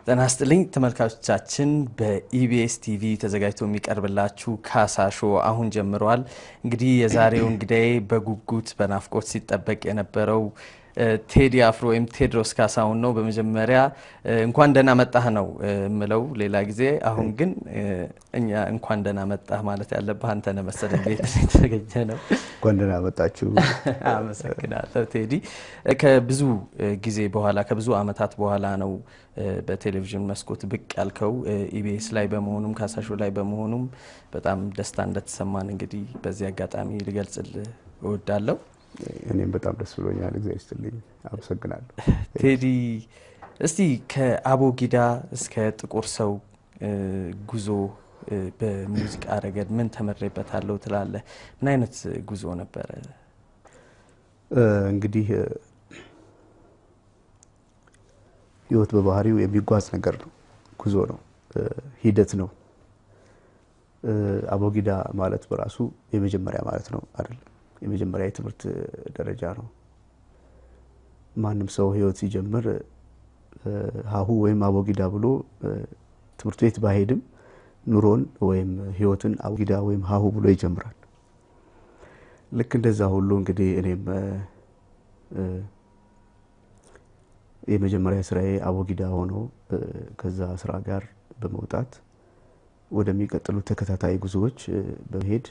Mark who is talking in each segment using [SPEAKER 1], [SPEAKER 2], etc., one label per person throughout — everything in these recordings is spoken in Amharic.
[SPEAKER 1] ጤና ይስጥልኝ ተመልካቾቻችን፣ በኢቢኤስ ቲቪ ተዘጋጅቶ የሚቀርብላችሁ ካሳ ሾው አሁን ጀምረዋል። እንግዲህ የዛሬው እንግዳዬ በጉጉት በናፍቆት ሲጠበቅ የነበረው ቴዲ አፍሮ ወይም ቴዎድሮስ ካሳሁን ነው። በመጀመሪያ እንኳን ደህና መጣህ ነው የምለው ሌላ ጊዜ። አሁን ግን እኛ እንኳን ደህና መጣህ ማለት ያለብህ አንተ ነህ መሰለኝ። ቤት የተገኘ ነው።
[SPEAKER 2] እንኳን ደህና መጣችሁ።
[SPEAKER 1] አመሰግናለሁ ቴዲ። ከብዙ ጊዜ በኋላ ከብዙ አመታት በኋላ ነው በቴሌቪዥን መስኮት ብቅ ያልከው ኢቢኤስ ላይ በመሆኑም ካሳሾ ላይ በመሆኑም በጣም ደስታ እንደተሰማን እንግዲህ በዚህ አጋጣሚ ልገልጽልህ እወዳለሁ።
[SPEAKER 2] እኔም በጣም ደስ ብሎኛል። እግዚአብሔር ይስጥልኝ። አመሰግናለሁ
[SPEAKER 1] ቴዲ። እስቲ ከአቦጊዳ እስከ ጥቁር ሰው ጉዞ በሙዚቃ ረገድ ምን ተመሬበታለሁ ትላለህ? ምን አይነት ጉዞ ነበረ?
[SPEAKER 2] እንግዲህ ህይወት በባህሪው የሚጓዝ ነገር ነው። ጉዞ ነው፣ ሂደት ነው። አቦጊዳ ማለት በራሱ የመጀመሪያ ማለት ነው አይደለም። የመጀመሪያ የትምህርት ደረጃ ነው። ማንም ሰው ህይወት ሲጀምር ሀሁ ወይም አቦጊዳ ብሎ ትምህርት ቤት ባሄድም ኑሮን ወይም ህይወትን አቦጊዳ ወይም ሀሁ ብሎ ይጀምራል። ልክ እንደዛ ሁሉ እንግዲህ እኔም የመጀመሪያ ስራዬ አቦጊዳ ሆኖ ከዛ ስራ ጋር በመውጣት ወደሚቀጥሉ ተከታታይ ጉዞዎች በመሄድ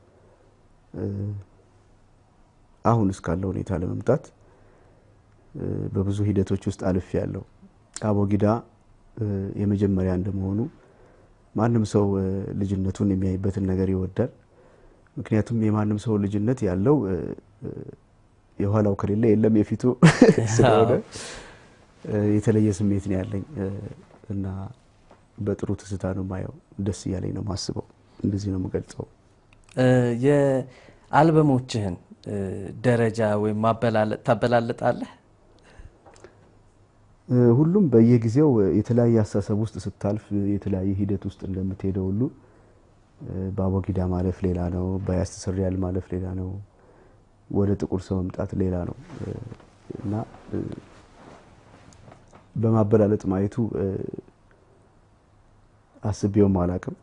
[SPEAKER 2] አሁን እስካለው ሁኔታ ለመምጣት በብዙ ሂደቶች ውስጥ አልፍ ያለው አቦጊዳ የመጀመሪያ እንደመሆኑ ማንም ሰው ልጅነቱን የሚያይበትን ነገር ይወዳል። ምክንያቱም የማንም ሰው ልጅነት ያለው የኋላው ከሌለ የለም የፊቱ ስለሆነ የተለየ ስሜት ነው ያለኝ እና በጥሩ ትዝታ ነው ማየው። ደስ እያለኝ ነው ማስበው። እንደዚህ ነው የምገልጸው።
[SPEAKER 1] የአልበሞችህን ደረጃ ወይም ማበላለጥ ታበላልጣለህ?
[SPEAKER 2] ሁሉም በየጊዜው የተለያየ አስተሳሰብ ውስጥ ስታልፍ የተለያየ ሂደት ውስጥ እንደምትሄደው ሁሉ በአቦጊዳ ማለፍ ሌላ ነው፣ በያስተሰርያል ማለፍ ሌላ ነው፣ ወደ ጥቁር ሰው መምጣት ሌላ ነው እና በማበላለጥ ማየቱ አስቤውም አላቅም።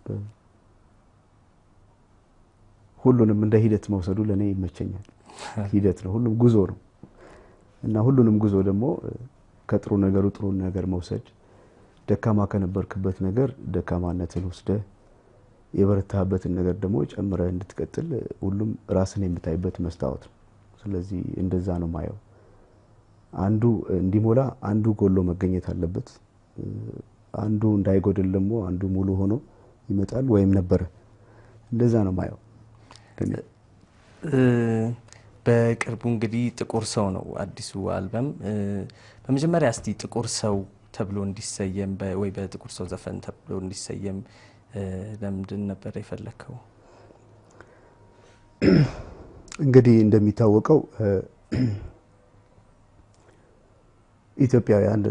[SPEAKER 2] ሁሉንም እንደ ሂደት መውሰዱ ለእኔ ይመቸኛል። ሂደት ነው፣ ሁሉም ጉዞ ነው እና ሁሉንም ጉዞ ደግሞ ከጥሩ ነገሩ ጥሩ ነገር መውሰድ፣ ደካማ ከነበርክበት ነገር ደካማነትን ወስደህ የበረታህበትን ነገር ደግሞ ጨምረህ እንድትቀጥል ሁሉም ራስን የምታይበት መስታወት ነው። ስለዚህ እንደዛ ነው ማየው። አንዱ እንዲሞላ አንዱ ጎሎ መገኘት አለበት። አንዱ እንዳይጎድል ደግሞ አንዱ ሙሉ ሆኖ ይመጣል ወይም ነበረ። እንደዛ ነው ማየው።
[SPEAKER 1] በቅርቡ እንግዲህ ጥቁር ሰው ነው አዲሱ አልበም። በመጀመሪያ እስቲ ጥቁር ሰው ተብሎ እንዲሰየም ወይ በጥቁር ሰው ዘፈን ተብሎ እንዲሰየም ለምንድን ነበር የፈለግከው?
[SPEAKER 2] እንግዲህ እንደሚታወቀው ኢትዮጵያውያን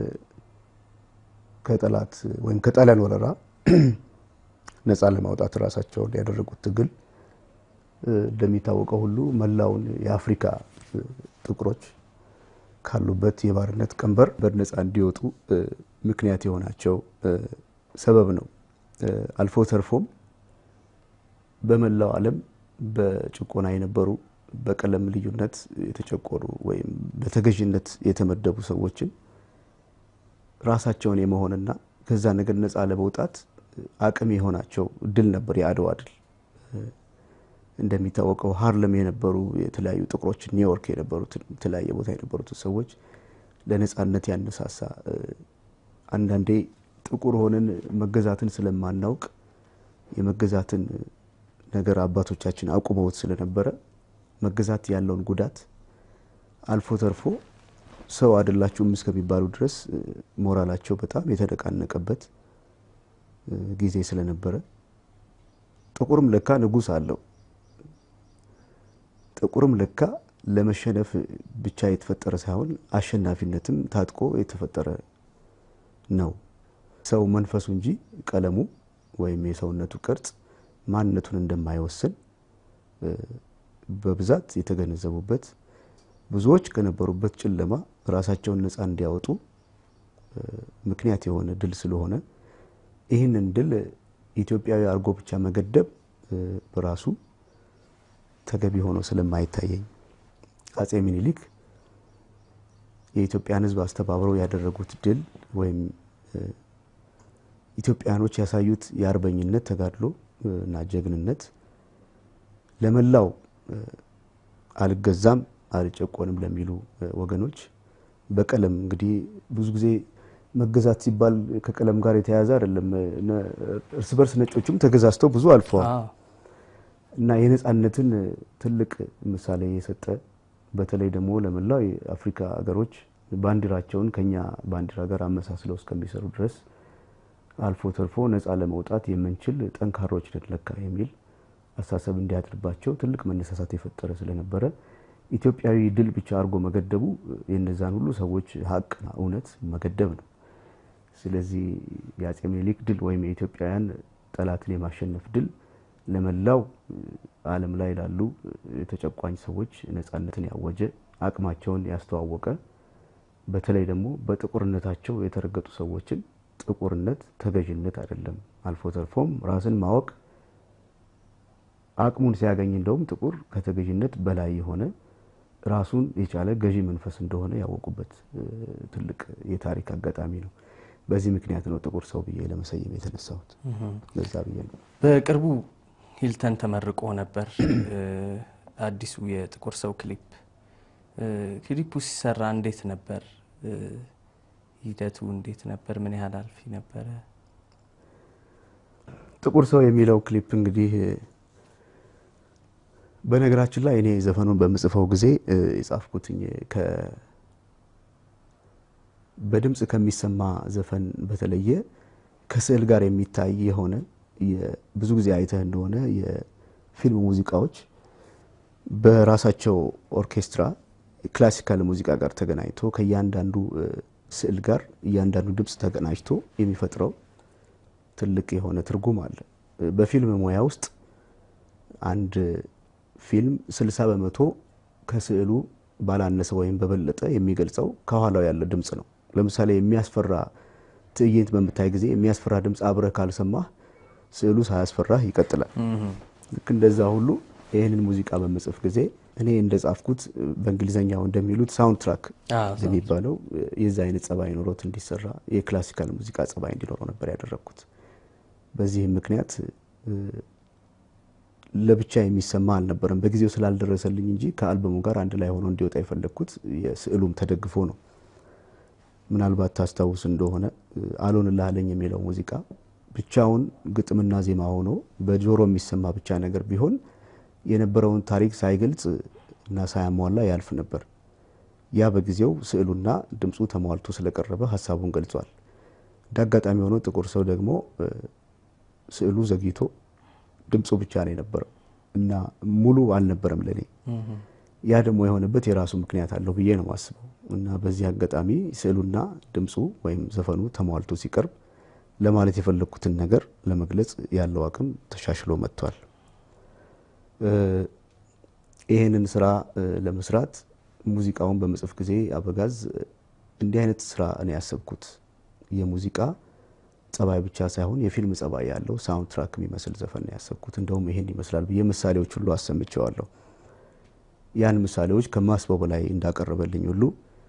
[SPEAKER 2] ከጠላት ወይም ከጣሊያን ወረራ ነፃ ለማውጣት ራሳቸውን ያደረጉት ትግል እንደሚታወቀው ሁሉ መላውን የአፍሪካ ጥቁሮች ካሉበት የባርነት ቀንበር በነፃ እንዲወጡ ምክንያት የሆናቸው ሰበብ ነው። አልፎ ተርፎም በመላው ዓለም በጭቆና የነበሩ በቀለም ልዩነት የተጨቆኑ ወይም በተገዥነት የተመደቡ ሰዎችን ራሳቸውን የመሆንና ከዛ ነገር ነፃ ለመውጣት አቅም የሆናቸው ድል ነበር የአድዋ ድል። እንደሚታወቀው ሀርለም የነበሩ የተለያዩ ጥቁሮች፣ ኒውዮርክ የነበሩትን የተለያየ ቦታ የነበሩትን ሰዎች ለነፃነት ያነሳሳ አንዳንዴ ጥቁር ሆነን መገዛትን ስለማናውቅ የመገዛትን ነገር አባቶቻችን አቁመውት ስለነበረ መገዛት ያለውን ጉዳት አልፎ ተርፎ ሰው አይደላችሁም እስከሚባሉ ድረስ ሞራላቸው በጣም የተነቃነቀበት ጊዜ ስለነበረ ጥቁርም ለካ ንጉሥ አለው፣ ጥቁርም ለካ ለመሸነፍ ብቻ የተፈጠረ ሳይሆን አሸናፊነትም ታጥቆ የተፈጠረ ነው። ሰው መንፈሱ እንጂ ቀለሙ ወይም የሰውነቱ ቅርጽ ማንነቱን እንደማይወስን በብዛት የተገነዘቡበት ብዙዎች ከነበሩበት ጨለማ ራሳቸውን ነፃ እንዲያወጡ ምክንያት የሆነ ድል ስለሆነ ይህንን ድል ኢትዮጵያዊ አድርጎ ብቻ መገደብ በራሱ ተገቢ ሆኖ ስለማይታየኝ አጼ ሚኒሊክ የኢትዮጵያን ሕዝብ አስተባብረው ያደረጉት ድል ወይም ኢትዮጵያኖች ያሳዩት የአርበኝነት ተጋድሎ እና ጀግንነት ለመላው አልገዛም አልጨቆንም ለሚሉ ወገኖች በቀለም እንግዲህ ብዙ ጊዜ መገዛት ሲባል ከቀለም ጋር የተያያዘ አይደለም። እርስ በርስ ነጮችም ተገዛዝተው ብዙ አልፈዋል እና የነጻነትን ትልቅ ምሳሌ የሰጠ በተለይ ደግሞ ለመላው የአፍሪካ ሀገሮች ባንዲራቸውን ከኛ ባንዲራ ጋር አመሳስለው እስከሚሰሩ ድረስ አልፎ ተርፎ ነጻ ለመውጣት የምንችል ጠንካሮች ነን ለካ የሚል አሳሰብ እንዲያድርባቸው ትልቅ መነሳሳት የፈጠረ ስለነበረ ኢትዮጵያዊ ድል ብቻ አድርጎ መገደቡ የነዛን ሁሉ ሰዎች ሀቅና እውነት መገደብ ነው። ስለዚህ የአጼ ምኒልክ ድል ወይም የኢትዮጵያውያን ጠላትን የማሸነፍ ድል ለመላው ዓለም ላይ ላሉ የተጨቋኝ ሰዎች ነጻነትን ያወጀ አቅማቸውን ያስተዋወቀ በተለይ ደግሞ በጥቁርነታቸው የተረገጡ ሰዎችን ጥቁርነት ተገዥነት አይደለም፣ አልፎ ተርፎም ራስን ማወቅ አቅሙን ሲያገኝ እንደውም ጥቁር ከተገዥነት በላይ የሆነ ራሱን የቻለ ገዢ መንፈስ እንደሆነ ያወቁበት ትልቅ የታሪክ አጋጣሚ ነው። በዚህ ምክንያት ነው ጥቁር ሰው ብዬ ለመሰየም የተነሳሁት። ለዛ ብዬ ነው።
[SPEAKER 1] በቅርቡ ሂልተን ተመርቆ ነበር አዲሱ የጥቁር ሰው ክሊፕ። ክሊፑ ሲሰራ እንዴት ነበር? ሂደቱ እንዴት ነበር? ምን ያህል አልፊ ነበረ?
[SPEAKER 2] ጥቁር ሰው የሚለው ክሊፕ እንግዲህ በነገራችን ላይ እኔ ዘፈኑን በምጽፈው ጊዜ የጻፍኩትኝ በድምፅ ከሚሰማ ዘፈን በተለየ ከስዕል ጋር የሚታይ የሆነ ብዙ ጊዜ አይተህ እንደሆነ የፊልም ሙዚቃዎች በራሳቸው ኦርኬስትራ ክላሲካል ሙዚቃ ጋር ተገናኝቶ ከእያንዳንዱ ስዕል ጋር እያንዳንዱ ድምፅ ተቀናጅቶ የሚፈጥረው ትልቅ የሆነ ትርጉም አለ። በፊልም ሙያ ውስጥ አንድ ፊልም ስልሳ በመቶ ከስዕሉ ባላነሰ ወይም በበለጠ የሚገልጸው ከኋላው ያለ ድምፅ ነው። ለምሳሌ የሚያስፈራ ትዕይንት በምታይ ጊዜ የሚያስፈራ ድምፅ አብረህ ካልሰማህ ስዕሉ ሳያስፈራህ ይቀጥላል። ልክ እንደዛ ሁሉ ይህንን ሙዚቃ በምጽፍ ጊዜ እኔ እንደ ጻፍኩት በእንግሊዝኛው እንደሚሉት ሳውንድ ትራክ የሚባለው የዛ አይነት ጸባይ ኖሮት እንዲሰራ የክላሲካል ሙዚቃ ጸባይ እንዲኖረው ነበር ያደረግኩት። በዚህም ምክንያት ለብቻ የሚሰማ አልነበረም። በጊዜው ስላልደረሰልኝ እንጂ ከአልበሙ ጋር አንድ ላይ ሆኖ እንዲወጣ የፈለግኩት የስዕሉም ተደግፎ ነው። ምናልባት ታስታውስ እንደሆነ አልሆንልህ አለኝ የሚለው ሙዚቃ ብቻውን ግጥምና ዜማ ሆኖ በጆሮ የሚሰማ ብቻ ነገር ቢሆን የነበረውን ታሪክ ሳይገልጽ እና ሳያሟላ ያልፍ ነበር። ያ በጊዜው ስዕሉና ድምፁ ተሟልቶ ስለቀረበ ሀሳቡን ገልጿል። እንደ አጋጣሚ ሆኖ ጥቁር ሰው ደግሞ ስዕሉ ዘግይቶ ድምፁ ብቻ ነው የነበረው እና ሙሉ አልነበረም ለኔ። ያ ደግሞ የሆነበት የራሱ ምክንያት አለው ብዬ ነው የማስበው እና በዚህ አጋጣሚ ስዕሉና ድምፁ ወይም ዘፈኑ ተሟልቶ ሲቀርብ ለማለት የፈለግኩትን ነገር ለመግለጽ ያለው አቅም ተሻሽሎ መጥቷል። ይህንን ስራ ለመስራት ሙዚቃውን በመጽፍ ጊዜ አበጋዝ እንዲህ አይነት ስራ እኔ ያሰብኩት የሙዚቃ ጸባይ ብቻ ሳይሆን የፊልም ጸባይ ያለው ሳውንድ ትራክ የሚመስል ዘፈን ነው ያሰብኩት። እንደውም ይሄን ይመስላል ብዬ ምሳሌዎች ሁሉ አሰምቼዋለሁ። ያን ምሳሌዎች ከማስበው በላይ እንዳቀረበልኝ ሁሉ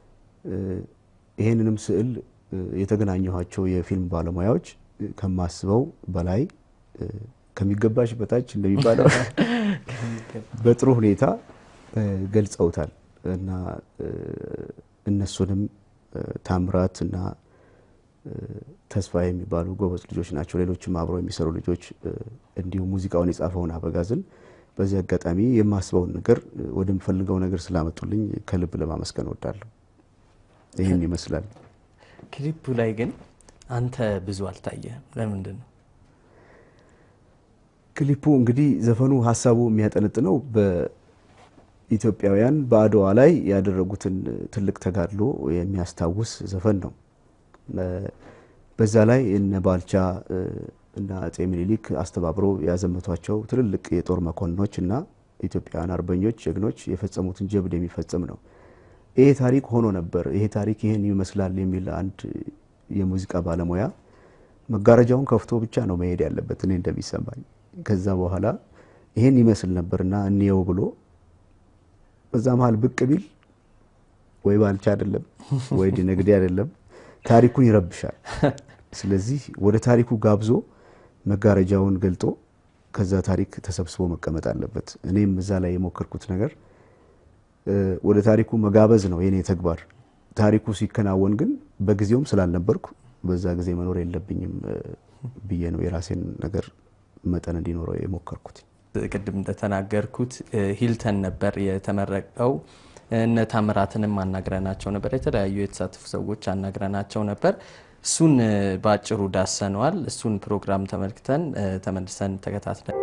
[SPEAKER 2] ይሄንንም ስዕል የተገናኘኋቸው የፊልም ባለሙያዎች ከማስበው በላይ ከሚገባሽ በታች እንደሚባለው በጥሩ ሁኔታ ገልጸውታል እና እነሱንም ታምራት እና ተስፋ የሚባሉ ጎበዝ ልጆች ናቸው። ሌሎችም አብረው የሚሰሩ ልጆች እንዲሁም ሙዚቃውን የጻፈውን አበጋዝን በዚህ አጋጣሚ የማስበውን ነገር ወደምፈልገው ነገር ስላመጡልኝ ከልብ ለማመስገን እወዳለሁ። ይህን ይመስላል።
[SPEAKER 1] ክሊፑ ላይ ግን አንተ ብዙ አልታየህም። ለምንድን ነው?
[SPEAKER 2] ክሊፑ እንግዲህ ዘፈኑ ሀሳቡ የሚያጠነጥነው በኢትዮጵያውያን በአድዋ ላይ ያደረጉትን ትልቅ ተጋድሎ የሚያስታውስ ዘፈን ነው። በዛ ላይ እነ ባልቻ እና አጼ ምኒልክ አስተባብረው ያዘመቷቸው ትልልቅ የጦር መኮንኖች እና ኢትዮጵያውያን አርበኞች ጀግኖች የፈጸሙትን ጀብድ የሚፈጽም ነው። ይሄ ታሪክ ሆኖ ነበር፣ ይሄ ታሪክ ይህን ይመስላል የሚል አንድ የሙዚቃ ባለሙያ መጋረጃውን ከፍቶ ብቻ ነው መሄድ ያለበት እኔ እንደሚሰማኝ። ከዛ በኋላ ይሄን ይመስል ነበርና እንየው ብሎ በዛ መሀል ብቅ ቢል ወይ ባልቻ አይደለም ወይ ነግዴ አይደለም ታሪኩን ይረብሻል። ስለዚህ ወደ ታሪኩ ጋብዞ መጋረጃውን ገልጦ ከዛ ታሪክ ተሰብስቦ መቀመጥ አለበት። እኔም እዛ ላይ የሞከርኩት ነገር ወደ ታሪኩ መጋበዝ ነው የኔ ተግባር። ታሪኩ ሲከናወን ግን በጊዜውም ስላልነበርኩ በዛ ጊዜ መኖር የለብኝም ብዬ ነው የራሴን ነገር መጠን እንዲኖረው የሞከርኩት።
[SPEAKER 1] ቅድም እንደተናገርኩት ሂልተን ነበር የተመረቀው። እነ ታምራትንም አናግረናቸው ነበር። የተለያዩ የተሳተፉ ሰዎች አናግረናቸው ነበር። እሱን በአጭሩ ዳሰነዋል። እሱን ፕሮግራም ተመልክተን ተመልሰን ተከታትለን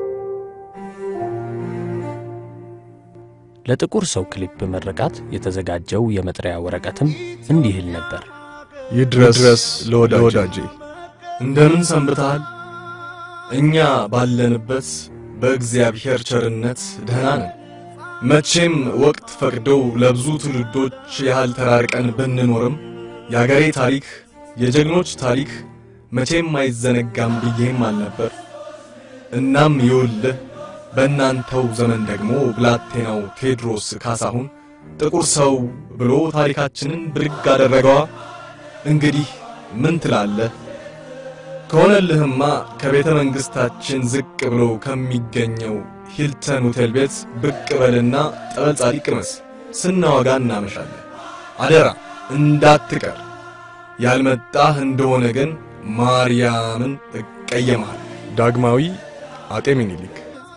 [SPEAKER 3] ለጥቁር ሰው ክሊፕ ምርቃት የተዘጋጀው የመጥሪያ ወረቀትም እንዲህ ይል ነበር።
[SPEAKER 4] ይድረስ ለወዳጄ እንደምን ሰንብተሃል? እኛ ባለንበት በእግዚአብሔር ቸርነት ደህና ነን። መቼም ወቅት ፈቅደው ለብዙ ትውልዶች ያህል ተራርቀን ብንኖርም የአገሬ ታሪክ የጀግኖች ታሪክ መቼም አይዘነጋም ብዬም አልነበር። እናም ይውልህ በእናንተው ዘመን ደግሞ ብላቴናው ቴዎድሮስ ካሳሁን ጥቁር ሰው ብሎ ታሪካችንን ብድግ አደረገዋ። እንግዲህ ምን ትላለህ? ከሆነልህማ ከቤተ መንግሥታችን ዝቅ ብሎ ከሚገኘው ሂልተን ሆቴል ቤት ብቅ በልና ጠበል ጻዲቅ ቅመስ፣ ስናወጋ እናመሻለን። አደራ እንዳትቀር። ያልመጣህ እንደሆነ ግን ማርያምን እቀየማል። ዳግማዊ አጤ ምኒልክ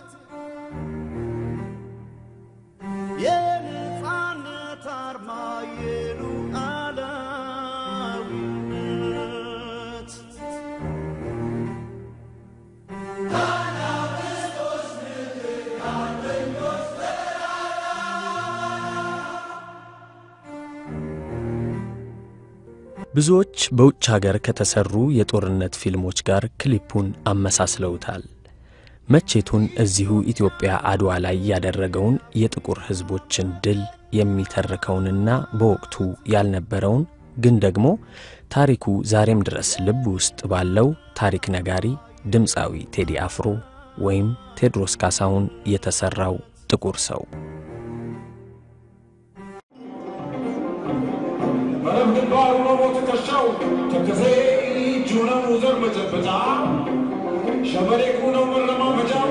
[SPEAKER 5] የነፃነት አርማ የሉዓላዊነት
[SPEAKER 3] ብዙዎች በውጭ ሀገር ከተሰሩ የጦርነት ፊልሞች ጋር ክሊፑን አመሳስለውታል። መቼቱን እዚሁ ኢትዮጵያ አድዋ ላይ ያደረገውን የጥቁር ሕዝቦችን ድል የሚተርከውንና በወቅቱ ያልነበረውን ግን ደግሞ ታሪኩ ዛሬም ድረስ ልብ ውስጥ ባለው ታሪክ ነጋሪ ድምፃዊ ቴዲ አፍሮ ወይም ቴዎድሮስ ካሳሁን የተሠራው ጥቁር ሰው
[SPEAKER 6] መረብ ግንባሩ ነው ትከሻው ተከዜ እጁ ነው ዘር መጨበጫ ሸበሌቁ ነው መረማመጃው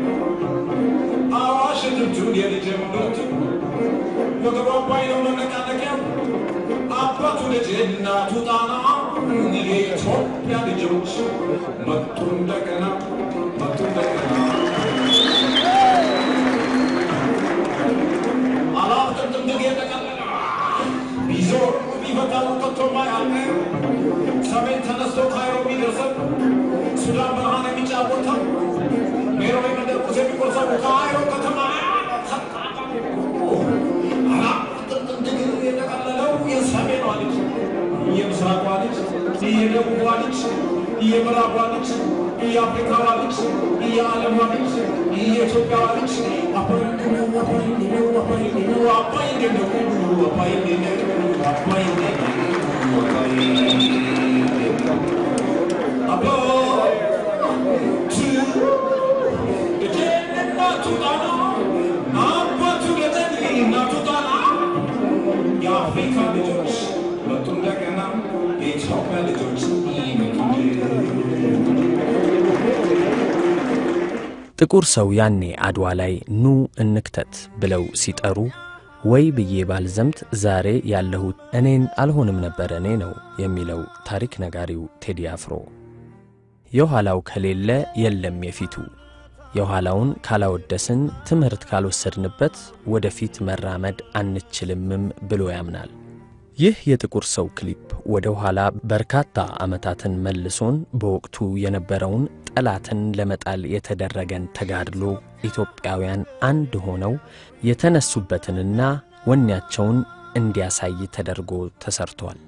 [SPEAKER 6] አዋሽ ድምቱን የልጅ ምርቱ ወገቡ አባይ ነው መነቃነቂያው አባቱ ልጅ እናቱ ጣና የኢትዮጵያ ልጆች መጡ እንደገና መጡ እንደገና አላፍጥም ድግ የተቀለለ ቢዞር ቢፈታው ከቶ ማያልቅ ሰሜን ተነስቶ ካይሮ ቢደርሰው ሱዳን ብርሃን የሚጫወተው ሜሮዊ መንደር ቁስ የሚቆርሰው ካይሮ ከተማ ጥምጥም ድግር የጠቀለለው የሰሜኗ ልጅ የምስራቋ ልጅ የደቡቧ ልጅ የምዕራቧ ልጅ የአፍሪካዋ ልጅ የዓለሟ ልጅ የኢትዮጵያዋ ልጅ አባይ ነው አባይ ነው አባይ ነው አባይ ነው አባይ ነው አባይ ነው የአፍሪካ ልጆች መጡ እንደገና የኢትዮጵያ ልጆች
[SPEAKER 3] ጥቁር ሰው ያኔ አድዋ ላይ ኑ እንክተት ብለው ሲጠሩ ወይ ብዬ ባልዘምት ዛሬ ያለሁት እኔን አልሆንም ነበር እኔ ነው የሚለው ታሪክ ነጋሪው ቴዲ አፍሮ። የኋላው ከሌለ የለም የፊቱ፣ የኋላውን ካላወደስን ትምህርት ካልወሰድንበት ወደፊት መራመድ አንችልምም ብሎ ያምናል። ይህ የጥቁር ሰው ክሊፕ ወደ ኋላ በርካታ ዓመታትን መልሶን በወቅቱ የነበረውን ጠላትን ለመጣል የተደረገን ተጋድሎ ኢትዮጵያውያን አንድ ሆነው የተነሱበትንና ወኔያቸውን እንዲያሳይ ተደርጎ ተሰርቷል።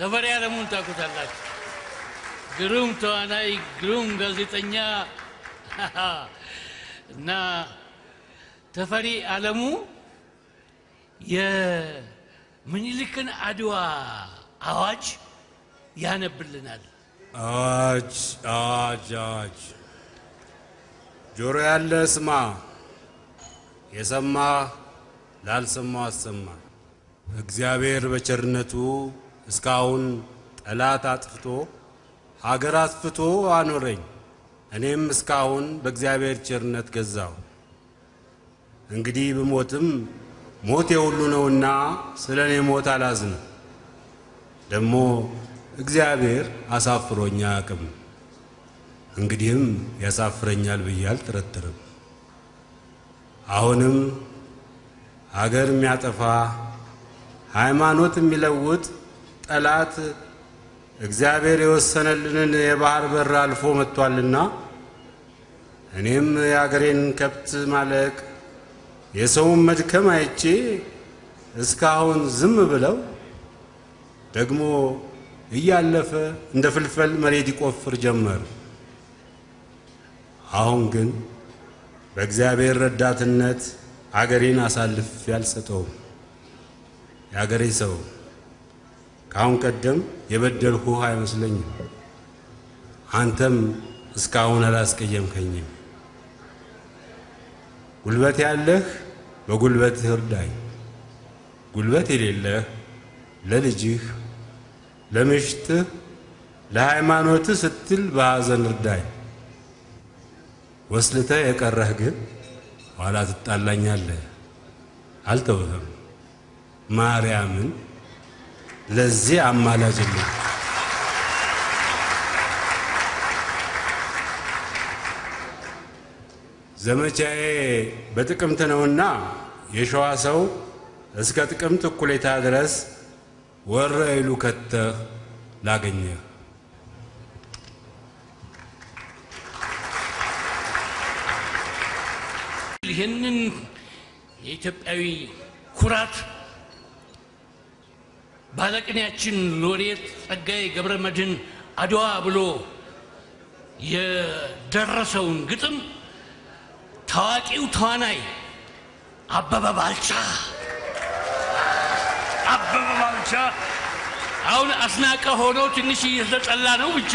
[SPEAKER 7] ተፈሪ ዓለሙን ታውቁታላችሁ። ግሩም ተዋናይ፣ ግሩም ጋዜጠኛ እና ተፈሪ ዓለሙ የምኒልክን አድዋ አዋጅ ያነብልናል።
[SPEAKER 8] አዋጅ አዋጅ አዋጅ! ጆሮ ያለ ስማ፣ የሰማ ላልሰማው አሰማ። እግዚአብሔር በቸርነቱ እስካሁን ጠላት አጥፍቶ ሀገር አስፍቶ አኖረኝ። እኔም እስካሁን በእግዚአብሔር ቸርነት ገዛሁ። እንግዲህ ብሞትም ሞት የሁሉ ነውና ስለ እኔ ሞት አላዝንም። ደግሞ እግዚአብሔር አሳፍሮኛ አያውቅም። እንግዲህም ያሳፍረኛል ብዬ አልጠረጥርም። አሁንም አገር የሚያጠፋ ሃይማኖት የሚለውጥ ጠላት እግዚአብሔር የወሰነልንን የባህር በር አልፎ መጥቷልና እኔም የአገሬን ከብት ማለቅ የሰውን መድከም አይቼ እስካሁን ዝም ብለው ደግሞ እያለፈ እንደ ፍልፈል መሬት ይቆፍር ጀመር። አሁን ግን በእግዚአብሔር ረዳትነት አገሬን አሳልፍ ያልሰጠውም የአገሬ ሰው ከአሁን ቀደም የበደልሁህ አይመስለኝም። አንተም እስካሁን አላስቀየምከኝም። ጉልበት ያለህ በጉልበትህ እርዳኝ፣ ጉልበት የሌለህ ለልጅህ፣ ለምሽትህ፣ ለሃይማኖትህ ስትል በሐዘን እርዳኝ። ወስልተህ የቀረህ ግን ኋላ ትጣላኛለህ። አልተውህም። ማርያምን ለዚህ አማላጅልኝ። ዘመቻዬ በጥቅምት ነውና የሸዋ ሰው እስከ ጥቅምት እኩሌታ ድረስ ወረኢሉ ከተህ ላገኘህ
[SPEAKER 7] ይህንን የኢትዮጵያዊ ኩራት ባለቅኔያችን ሎሬት ጸጋዬ ገብረ መድኅን አድዋ ብሎ የደረሰውን ግጥም ታዋቂው ተዋናይ አበበ ባልቻ አበበ ባልቻ አሁን አስናቀ ሆኖ ትንሽ እየተጠላ ነው ብቻ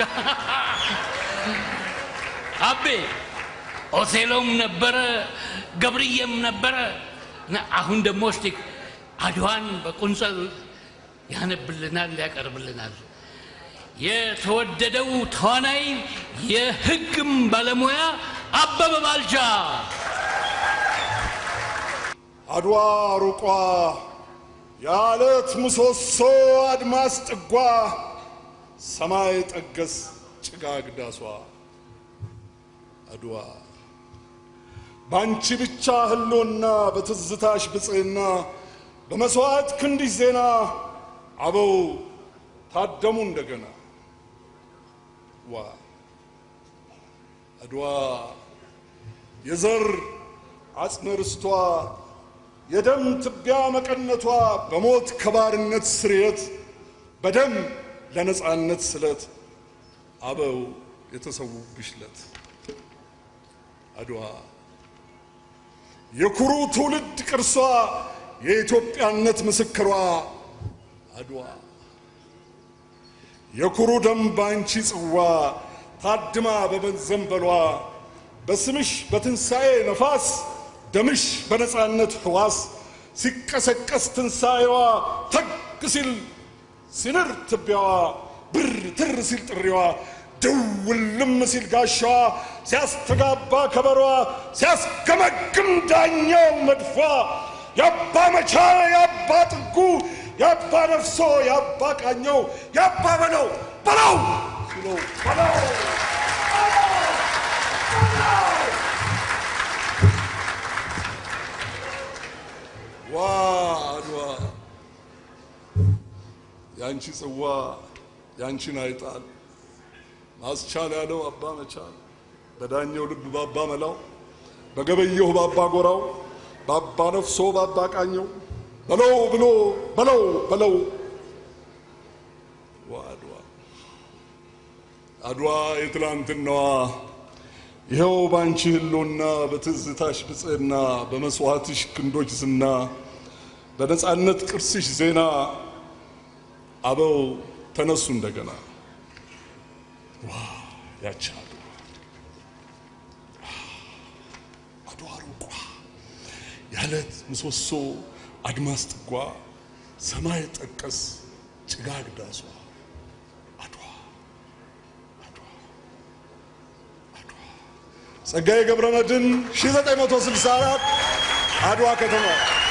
[SPEAKER 7] አቤ ኦቴሎም ነበረ፣ ገብርዬም ነበረ። እና አሁን ደግሞ እስቲ አድዋን በቁንጸል ያነብልናል፣ ያቀርብልናል። የተወደደው ተዋናይ የሕግም ባለሙያ አበበ ባልቻ
[SPEAKER 5] አድዋ ሩቋ የዓለት ምሰሶ አድማስ ጥጓ ሰማይ ጠገስ ጭጋግ ዳሷ አድዋ ባንቺ ብቻ ህልውና በትዝታሽ ብፅዕና በመሥዋዕት ክንዲሽ ዜና አበው ታደሙ እንደገና ዋ አድዋ የዘር አጽመ ርስቷ የደም ትቢያ መቀነቷ በሞት ከባርነት ስርየት በደም ለነፃነት ስለት አበው የተሰዉብሽ ለት አድዋ የኩሩ ትውልድ ቅርሷ የኢትዮጵያነት ምስክሯ አድዋ የኩሩ ደም ባንቺ ጽዋ ታድማ በመዘንበሏ በስምሽ በትንሣኤ ነፋስ ደምሽ በነፃነት ሕዋስ ሲቀሰቀስ ትንሣኤዋ ተግ ሲል ሲንር ትቢያዋ ብር ትር ሲል ጥሪዋ ድውልም ሲል ጋሻዋ ሲያስተጋባ ከበሯ ሲያስገመግም ዳኛው መድፏ የአባ መቻ የአባ ጥጉ የአባ ነፍሶ የአባ ቃኘው የአባ በለው በለው ሲለው በለው ዋ አድዋ ያንቺ ጽዋ ያንቺን አይጣል ማስቻል ያለው አባ መቻል በዳኘው ልብ ባባ መላው በገበየሁ ባባ ጎራው ባባ ነፍሶ ባባ ቃኘው በለው ብሎ በለው በለው አድዋ አድዋ አድዋ የትላንትናዋ ይኸው ባንቺ ህልውና በትዝታሽ ብጽዕና በመስዋዕትሽ ክንዶች ዝና በነፃነት ቅርስሽ ዜና አበው ተነሱ እንደገና ዋ ያቺ አድዋ አድዋ ሩቋ ያለት ምሰሶ አድማስ ጥጓ ሰማይ ጠቀስ ጭጋግ ዳሷ አድዋ አድዋ አድዋ ጸጋዬ ገብረ መድኅን 1964 አድዋ ከተማ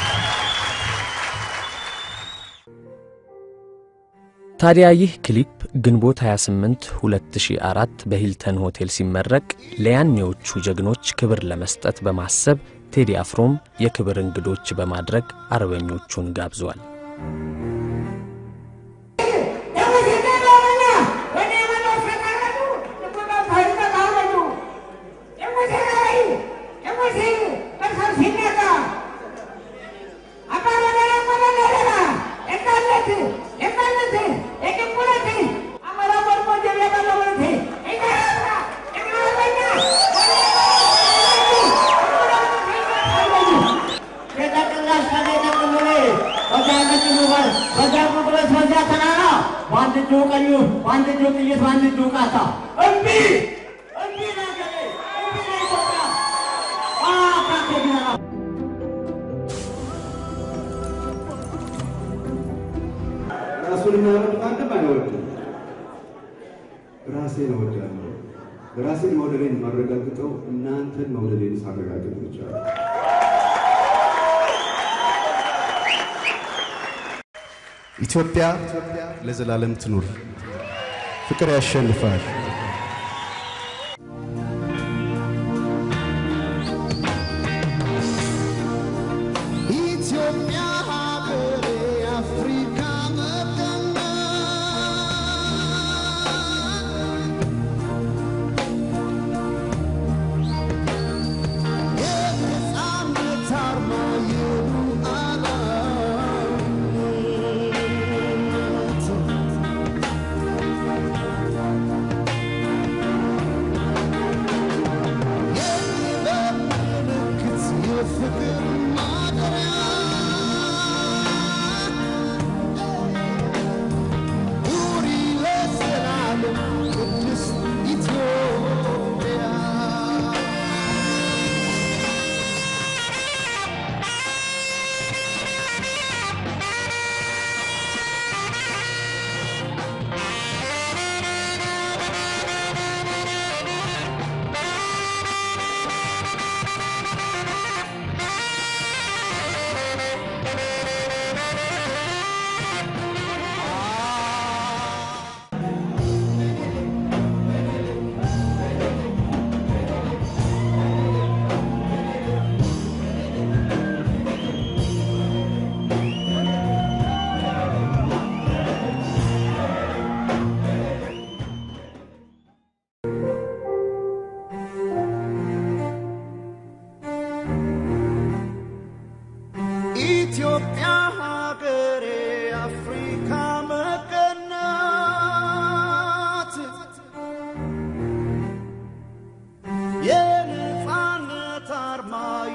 [SPEAKER 3] ታዲያ ይህ ክሊፕ ግንቦት 28 2004 በሂልተን ሆቴል ሲመረቅ ለያኔዎቹ ጀግኖች ክብር ለመስጠት በማሰብ ቴዲ አፍሮም የክብር እንግዶች በማድረግ አርበኞቹን ጋብዟል።
[SPEAKER 6] በአንድ እጁ ቀኙ፣ በአንድ እጁ ጥይት፣ በአንድ እጁ ቃታ። እምቢ እምቢ ለሀገሬ፣ እምቢ ለኢትዮጵያ። አካቴ ቢነራ
[SPEAKER 9] ራሱን የሚያወድ ማንም አይወድም። ራሴን እወዳለሁ። ራሴን መውደዴን የማረጋግጠው እናንተን መውደዴን ሳረጋግጥ ብቻ ነው። ኢትዮጵያ ለዘላለም ትኑር። ፍቅር ያሸንፋል።
[SPEAKER 10] ኢትዮጵያ ሀገሬ አፍሪካ መቀናት የነፃነት አርማ የሉዓላዊነት የጥበብ ምልክት የፍቅር ማደሪያ ኑሪ ለዘላለም ቅድስት ኢትዮጵያ ኢትዮጵያ ሀገሬ አፍሪካ መቀናት የነፃነት አርማ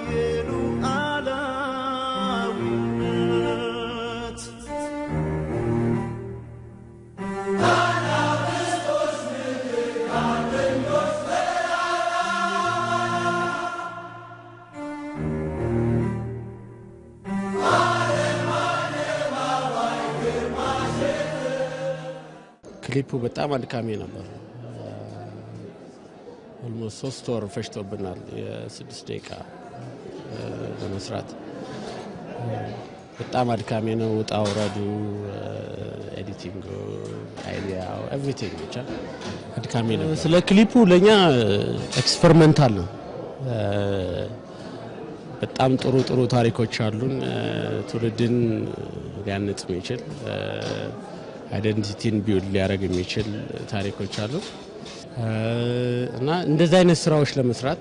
[SPEAKER 10] የሉዓላዊነት
[SPEAKER 11] ክሊፑ በጣም አድካሚ ነበር። ኦልሞስት ሶስት ወር ፈጅቶብናል የስድስት ደቂቃ እ፣ ለመስራት በጣም አድካሚ ነው። ውጣ ውረዱ፣ ኤዲቲንግ፣ አይዲያው ኤቭሪቲንግ ብቻ አድካሚ ነው። ስለ ክሊፑ ለእኛ ኤክስፐሪመንታል ነው። እ፣ በጣም ጥሩ ጥሩ ታሪኮች አሉን። እ፣ ትውልድን ሊያንጽ የሚችል አይደንቲቲን ቢውል ሊያደርግ የሚችል ታሪኮች አሉ እ፣ እና እንደዚህ አይነት ስራዎች ለመስራት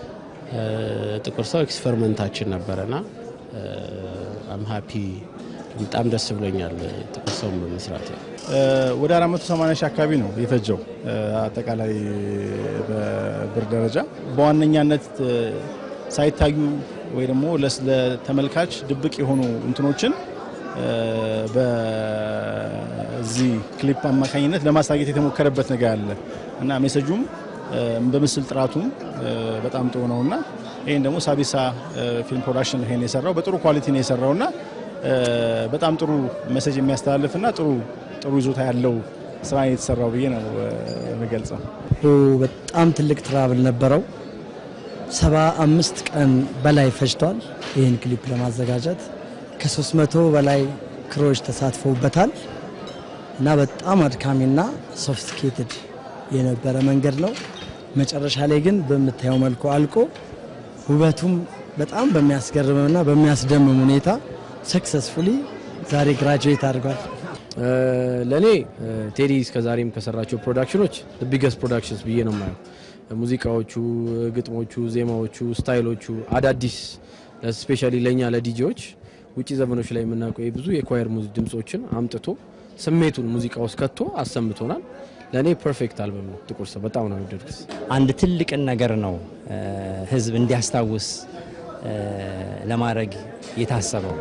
[SPEAKER 11] እ፣ ጥቁር ሰው ኤክስፐሪመንታችን ነበረና አም ሀፒ በጣም ደስ ብሎኛል ጥቁር ሰውን በመስራት
[SPEAKER 12] ወደ 480 ሺህ አካባቢ ነው የፈጀው አጠቃላይ በብር ደረጃ በዋነኛነት ሳይታዩ ወይ ደግሞ ለተመልካች ድብቅ የሆኑ እንትኖችን በዚህ ክሊፕ አማካኝነት ለማሳየት የተሞከረበት ነገር አለ እና ሜሴጁም በምስል ጥራቱም በጣም ጥሩ ነው እና ይህን ደግሞ ሳቢሳ ፊልም ፕሮዳክሽን ይሄን የሰራው በጥሩ ኳሊቲ ነው የሰራው እና በጣም ጥሩ ሜሴጅ የሚያስተላልፍ እና ጥሩ ጥሩ ይዞታ ያለው ስራ የተሰራው ብዬ ነው የምገልጸው።
[SPEAKER 13] በጣም ትልቅ ትራብል ነበረው። ሰባ አምስት ቀን በላይ ፈጅቷል ይህን ክሊፕ ለማዘጋጀት ከሶስት መቶ በላይ ክሮች ተሳትፈውበታል እና በጣም አድካሚና ሶፊስቲኬትድ የነበረ መንገድ ነው። መጨረሻ ላይ ግን በምታየው መልኩ አልቆ ውበቱም በጣም በሚያስገርምና በሚያስደምም ሁኔታ ሰክሰስፉሊ ዛሬ ግራጁዌት አድርጓል።
[SPEAKER 14] ለእኔ ቴዲ እስከዛሬም ከሰራቸው ፕሮዳክሽኖች ቢገስት ፕሮዳክሽንስ ብዬ ነው የማየው። ሙዚቃዎቹ፣ ግጥሞቹ፣ ዜማዎቹ፣ ስታይሎቹ አዳዲስ ስፔሻሊ ለእኛ ለዲጄዎች ውጭ ዘመኖች ላይ የምናውቀው ብዙ የኳየር ድምጾችን አምጥቶ ስሜቱን ሙዚቃ ውስጥ ከቶ አሰምቶናል። ለእኔ ፐርፌክት አልበም ነው። ጥቁር ሰው በጣም ነው የወደድኩት።
[SPEAKER 15] አንድ ትልቅን ነገር ነው ህዝብ እንዲያስታውስ ለማድረግ የታሰበው።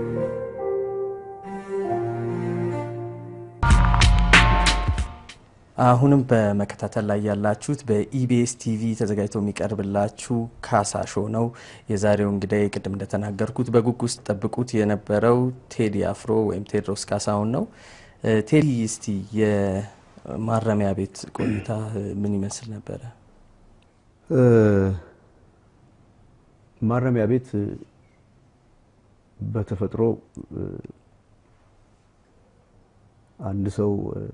[SPEAKER 1] አሁንም በመከታተል ላይ ያላችሁት በኢቢኤስ ቲቪ ተዘጋጅቶ የሚቀርብላችሁ ካሳ ሾው ነው። የዛሬው እንግዳይ ቅድም እንደተናገርኩት በጉጉት ጠብቁት የነበረው ቴዲ አፍሮ ወይም ቴዎድሮስ ካሳሁን ነው። ቴዲ እስቲ የማረሚያ ቤት ቆይታ ምን ይመስል ነበረ?
[SPEAKER 2] ማረሚያ ቤት በተፈጥሮ አንድ ሰው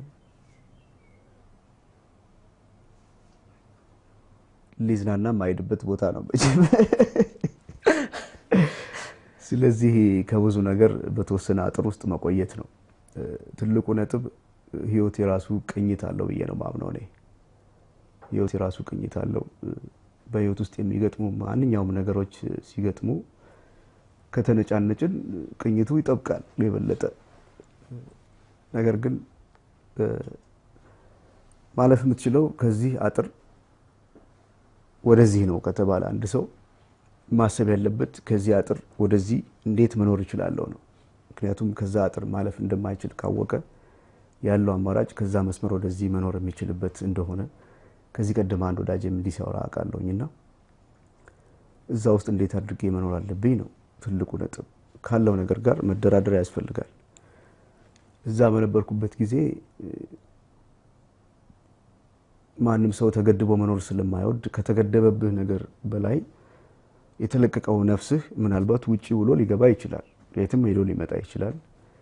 [SPEAKER 2] ሊዝናና የማይሄድበት ቦታ ነው መቼም። ስለዚህ ከብዙ ነገር በተወሰነ አጥር ውስጥ መቆየት ነው ትልቁ ነጥብ። ህይወት የራሱ ቅኝት አለው ብዬ ነው ማምነው እኔ። ህይወት የራሱ ቅኝት አለው። በህይወት ውስጥ የሚገጥሙ ማንኛውም ነገሮች ሲገጥሙ ከተነጫነጭን ቅኝቱ ይጠብቃል የበለጠ ነገር ግን ማለፍ የምትችለው ከዚህ አጥር ወደዚህ ነው ከተባለ አንድ ሰው ማሰብ ያለበት ከዚህ አጥር ወደዚህ እንዴት መኖር ይችላለሁ ነው። ምክንያቱም ከዛ አጥር ማለፍ እንደማይችል ካወቀ ያለው አማራጭ ከዛ መስመር ወደዚህ መኖር የሚችልበት እንደሆነ ከዚህ ቀደም አንድ ወዳጅ እንዲህ ሲያወራ አውቃለሁኝና እዛ ውስጥ እንዴት አድርጌ መኖር አለብኝ ነው ትልቁ ነጥብ። ካለው ነገር ጋር መደራደር ያስፈልጋል። እዛ በነበርኩበት ጊዜ ማንም ሰው ተገድቦ መኖር ስለማይወድ ከተገደበብህ ነገር በላይ የተለቀቀው ነፍስህ ምናልባት ውጪ ውሎ ሊገባ ይችላል። የትም ሄዶ ሊመጣ ይችላል።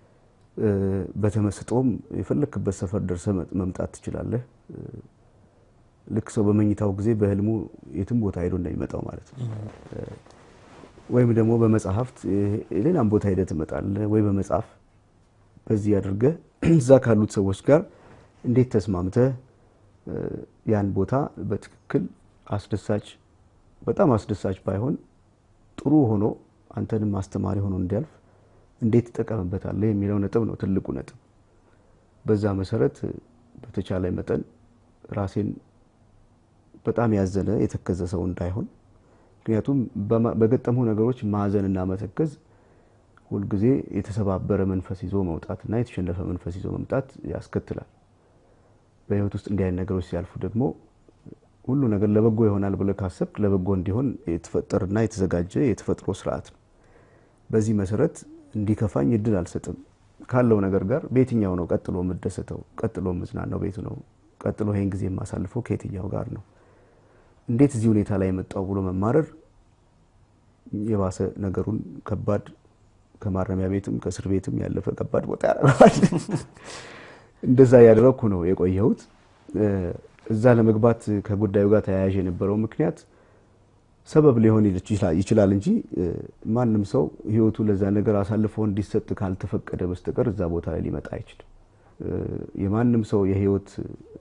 [SPEAKER 2] በተመስጦም የፈለክበት ሰፈር ደርሰ መምጣት ትችላለህ። ልክ ሰው በመኝታው ጊዜ በህልሙ የትም ቦታ ሄዶ እንደሚመጣው ማለት ነው። ወይም ደግሞ በመጽሐፍት ሌላም ቦታ ሄደ ትመጣለህ። ወይ በመጽሐፍ በዚህ አድርገህ እዛ ካሉት ሰዎች ጋር እንዴት ተስማምተህ ያን ቦታ በትክክል አስደሳች በጣም አስደሳች ባይሆን ጥሩ ሆኖ አንተንም አስተማሪ ሆኖ እንዲያልፍ እንዴት ትጠቀምበታለህ የሚለው ነጥብ ነው ትልቁ ነጥብ። በዛ መሰረት በተቻለ መጠን ራሴን በጣም ያዘነ የተከዘ ሰው እንዳይሆን፣ ምክንያቱም በገጠሙ ነገሮች ማዘንና መተከዝ ሁልጊዜ የተሰባበረ መንፈስ ይዞ መውጣትና የተሸነፈ መንፈስ ይዞ መምጣት ያስከትላል። በህይወት ውስጥ እንዲህ አይነት ነገሮች ሲያልፉ ደግሞ ሁሉ ነገር ለበጎ ይሆናል ብለህ ካሰብክ ለበጎ እንዲሆን የተፈጠረና የተዘጋጀ የተፈጥሮ ስርዓት ነው። በዚህ መሰረት እንዲከፋኝ እድል አልሰጥም። ካለው ነገር ጋር በየትኛው ነው ቀጥሎ የምደሰተው? ቀጥሎ የምዝናናው ቤቱ ነው? ቀጥሎ ይሄን ጊዜ የማሳልፈው ከየትኛው ጋር ነው? እንዴት እዚህ ሁኔታ ላይ የመጣው ብሎ መማረር የባሰ ነገሩን ከባድ ከማረሚያ ቤትም ከእስር ቤትም ያለፈ ከባድ ቦታ ያደርገዋል። እንደዛ ያደረግኩ ነው የቆየሁት። እዛ ለመግባት ከጉዳዩ ጋር ተያያዥ የነበረው ምክንያት ሰበብ ሊሆን ይችላል እንጂ ማንም ሰው ህይወቱ ለዛ ነገር አሳልፎ እንዲሰጥ ካልተፈቀደ በስተቀር እዛ ቦታ ላይ ሊመጣ አይችልም። የማንም ሰው የህይወት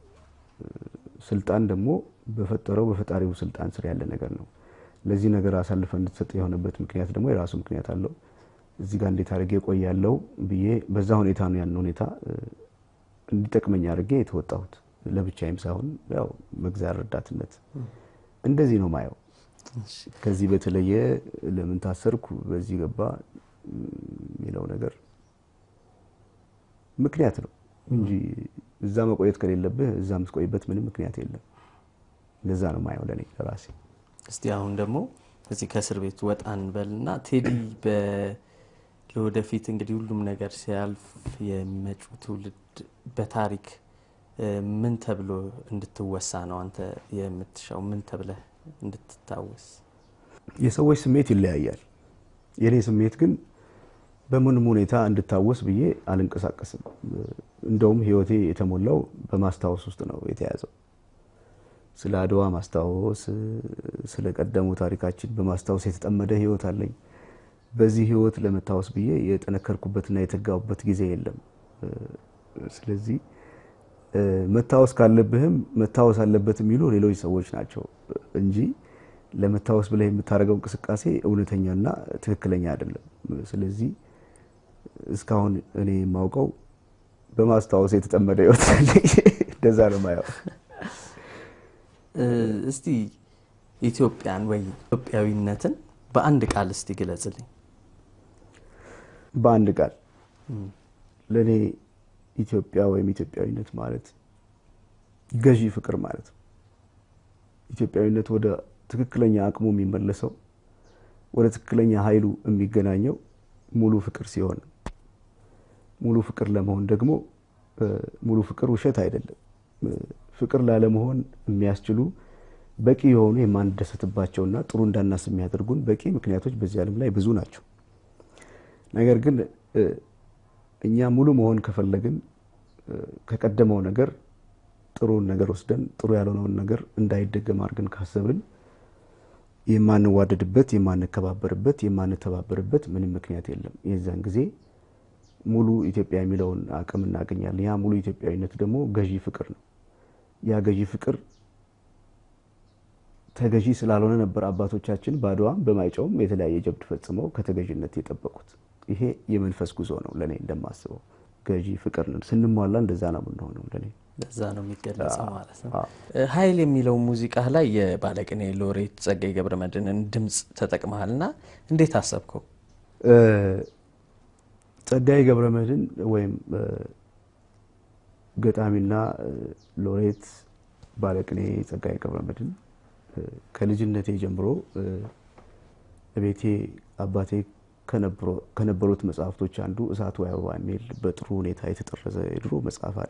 [SPEAKER 2] ስልጣን ደግሞ በፈጠረው በፈጣሪው ስልጣን ስር ያለ ነገር ነው። ለዚህ ነገር አሳልፈ እንድትሰጥ የሆነበት ምክንያት ደግሞ የራሱ ምክንያት አለው። እዚህ ጋር እንዴት አድርጌ እቆያለሁ ብዬ በዛ ሁኔታ ነው ያን ሁኔታ እንዲጠቅመኝ አድርጌ የተወጣሁት ለብቻዬም ሳይሆን ያው በእግዚአብሔር ረዳትነት እንደዚህ ነው ማየው። ከዚህ በተለየ ለምን ታሰርኩ በዚህ ገባ የሚለው ነገር ምክንያት ነው እንጂ እዛ መቆየት ከሌለብህ እዛ የምትቆይበት ምንም ምክንያት የለም። እንደዛ ነው ማየው ለእኔ ለራሴ።
[SPEAKER 1] እስቲ አሁን ደግሞ እዚህ ከእስር ቤት ወጣ እንበልና ቴዲ ለወደፊት እንግዲህ ሁሉም ነገር ሲያልፍ የሚመጪው ትውልድ በታሪክ ምን ተብሎ እንድትወሳ ነው አንተ የምትሻው? ምን ተብለህ እንድትታወስ?
[SPEAKER 2] የሰዎች ስሜት ይለያያል። የእኔ ስሜት ግን በምንም ሁኔታ እንድታወስ ብዬ አልንቀሳቀስም። እንደውም ህይወቴ የተሞላው በማስታወስ ውስጥ ነው የተያዘው። ስለ አድዋ ማስታወስ፣ ስለ ቀደሙ ታሪካችን በማስታወስ የተጠመደ ህይወት አለኝ። በዚህ ህይወት ለመታወስ ብዬ የጠነከርኩበትና የተጋቡበት ጊዜ የለም። ስለዚህ መታወስ ካለብህም መታወስ አለበት የሚሉ ሌሎች ሰዎች ናቸው እንጂ ለመታወስ ብለህ የምታደርገው እንቅስቃሴ እውነተኛና ትክክለኛ አይደለም። ስለዚህ እስካሁን እኔ የማውቀው በማስታወስ የተጠመደ ህይወት አለኝ። እንደዛ ነው ማየው።
[SPEAKER 1] እስቲ ኢትዮጵያን ወይ ኢትዮጵያዊነትን በአንድ ቃል እስቲ ግለጽልኝ።
[SPEAKER 2] በአንድ ቃል ለእኔ ኢትዮጵያ ወይም ኢትዮጵያዊነት ማለት ገዢ ፍቅር ማለት ነው። ኢትዮጵያዊነት ወደ ትክክለኛ አቅሙ የሚመለሰው ወደ ትክክለኛ ኃይሉ የሚገናኘው ሙሉ ፍቅር ሲሆን ነው። ሙሉ ፍቅር ለመሆን ደግሞ ሙሉ ፍቅር ውሸት አይደለም። ፍቅር ላለመሆን የሚያስችሉ በቂ የሆኑ የማንደሰትባቸውና ጥሩ እንዳናስብ የሚያደርጉን በቂ ምክንያቶች በዚህ ዓለም ላይ ብዙ ናቸው። ነገር ግን እኛ ሙሉ መሆን ከፈለግን ከቀደመው ነገር ጥሩን ነገር ወስደን ጥሩ ያልሆነውን ነገር እንዳይደገም አድርገን ካሰብን የማንዋደድበት፣ የማንከባበርበት፣ የማንተባበርበት ምንም ምክንያት የለም። የዛን ጊዜ ሙሉ ኢትዮጵያ የሚለውን አቅም እናገኛለን። ያ ሙሉ ኢትዮጵያዊነት ደግሞ ገዢ ፍቅር ነው። ያ ገዢ ፍቅር ተገዢ ስላልሆነ ነበር አባቶቻችን በአድዋም በማይጨውም የተለያየ ጀብድ ፈጽመው ከተገዥነት የጠበቁት። ይሄ የመንፈስ ጉዞ ነው ለእኔ እንደማስበው። ገዢ ፍቅር ነው። ስንሟላ እንደዛ ነው የምንሆነው ለእኔ
[SPEAKER 1] እንደዛ ነው የሚገለጸው ማለት ነው። ኃይል የሚለው ሙዚቃ ላይ የባለቅኔ ሎሬት ጸጋዬ ገብረመድህንን ድምፅ ተጠቅመሃልና እንዴት አሰብከው?
[SPEAKER 2] ጸጋዬ ገብረመድህን ወይም ገጣሚና ሎሬት ባለቅኔ ጸጋዬ ገብረመድህን ከልጅነቴ ጀምሮ ቤቴ አባቴ ከነበሩት መጽሐፍቶች አንዱ እሳት ወይ አበባ የሚል በጥሩ ሁኔታ የተጠረዘ የድሮ መጽሐፍ አለ።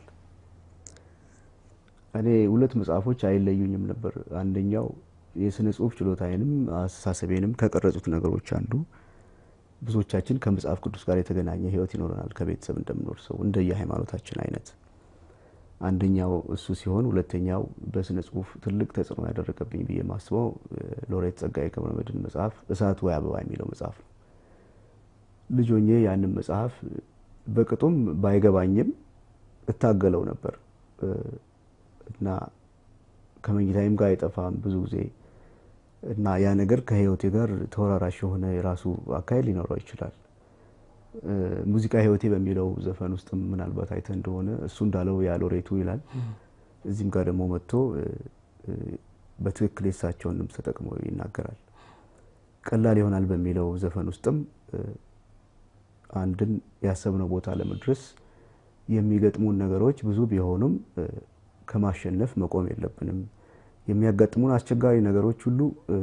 [SPEAKER 2] እኔ ሁለት መጽሐፎች አይለዩኝም ነበር። አንደኛው የስነ ጽሁፍ ችሎታዬንም አስተሳሰቤንም ከቀረጹት ነገሮች አንዱ ብዙዎቻችን ከመጽሐፍ ቅዱስ ጋር የተገናኘ ሕይወት ይኖረናል ከቤተሰብ እንደምኖር ሰው እንደየ ሃይማኖታችን አይነት አንደኛው እሱ ሲሆን ሁለተኛው በስነ ጽሁፍ ትልቅ ተጽዕኖ ያደረገብኝ ብዬ ማስበው ሎሬት ጸጋዬ ገብረመድህን መጽሐፍ እሳት ወይ አበባ የሚለው መጽሐፍ ነው። ልጅ ሆኜ ያንን መጽሐፍ በቅጡም ባይገባኝም እታገለው ነበር እና ከመኝታይም ጋር አይጠፋም ብዙ ጊዜ እና ያ ነገር ከህይወቴ ጋር ተወራራሽ የሆነ የራሱ አካሄድ ሊኖረው ይችላል። ሙዚቃ ህይወቴ በሚለው ዘፈን ውስጥም ምናልባት አይተ እንደሆነ እሱ እንዳለው ያሎሬቱ ይላል። እዚህም ጋር ደግሞ መጥቶ በትክክል የሳቸውን ድምፅ ተጠቅሞ ይናገራል። ቀላል ይሆናል በሚለው ዘፈን ውስጥም አንድን ያሰብነው ቦታ ለመድረስ የሚገጥሙን ነገሮች ብዙ ቢሆኑም ከማሸነፍ መቆም የለብንም። የሚያጋጥሙን አስቸጋሪ ነገሮች ሁሉ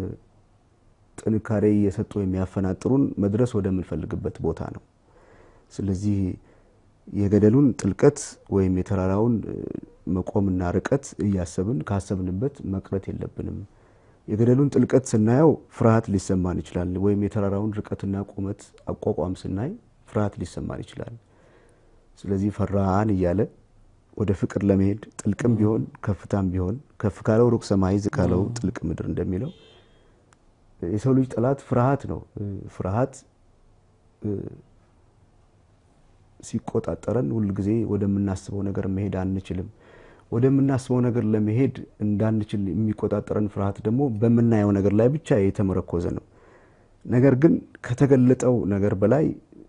[SPEAKER 2] ጥንካሬ እየሰጡ የሚያፈናጥሩን መድረስ ወደምንፈልግበት ቦታ ነው። ስለዚህ የገደሉን ጥልቀት ወይም የተራራውን መቆምና ርቀት እያሰብን ካሰብንበት መቅረት የለብንም። የገደሉን ጥልቀት ስናየው ፍርሃት ሊሰማን ይችላል። ወይም የተራራውን ርቀትና ቁመት አቋቋም ስናይ ፍርሃት ሊሰማን ይችላል። ስለዚህ ፈራን እያለ ወደ ፍቅር ለመሄድ ጥልቅም ቢሆን ከፍታም ቢሆን ከፍ ካለው ሩቅ ሰማይ ዝቅ ካለው ጥልቅ ምድር እንደሚለው የሰው ልጅ ጠላት ፍርሃት ነው። ፍርሃት ሲቆጣጠረን ሁል ጊዜ ወደምናስበው ነገር መሄድ አንችልም። ወደምናስበው ነገር ለመሄድ እንዳንችል የሚቆጣጠረን ፍርሃት ደግሞ በምናየው ነገር ላይ ብቻ የተመረኮዘ ነው። ነገር ግን ከተገለጠው ነገር በላይ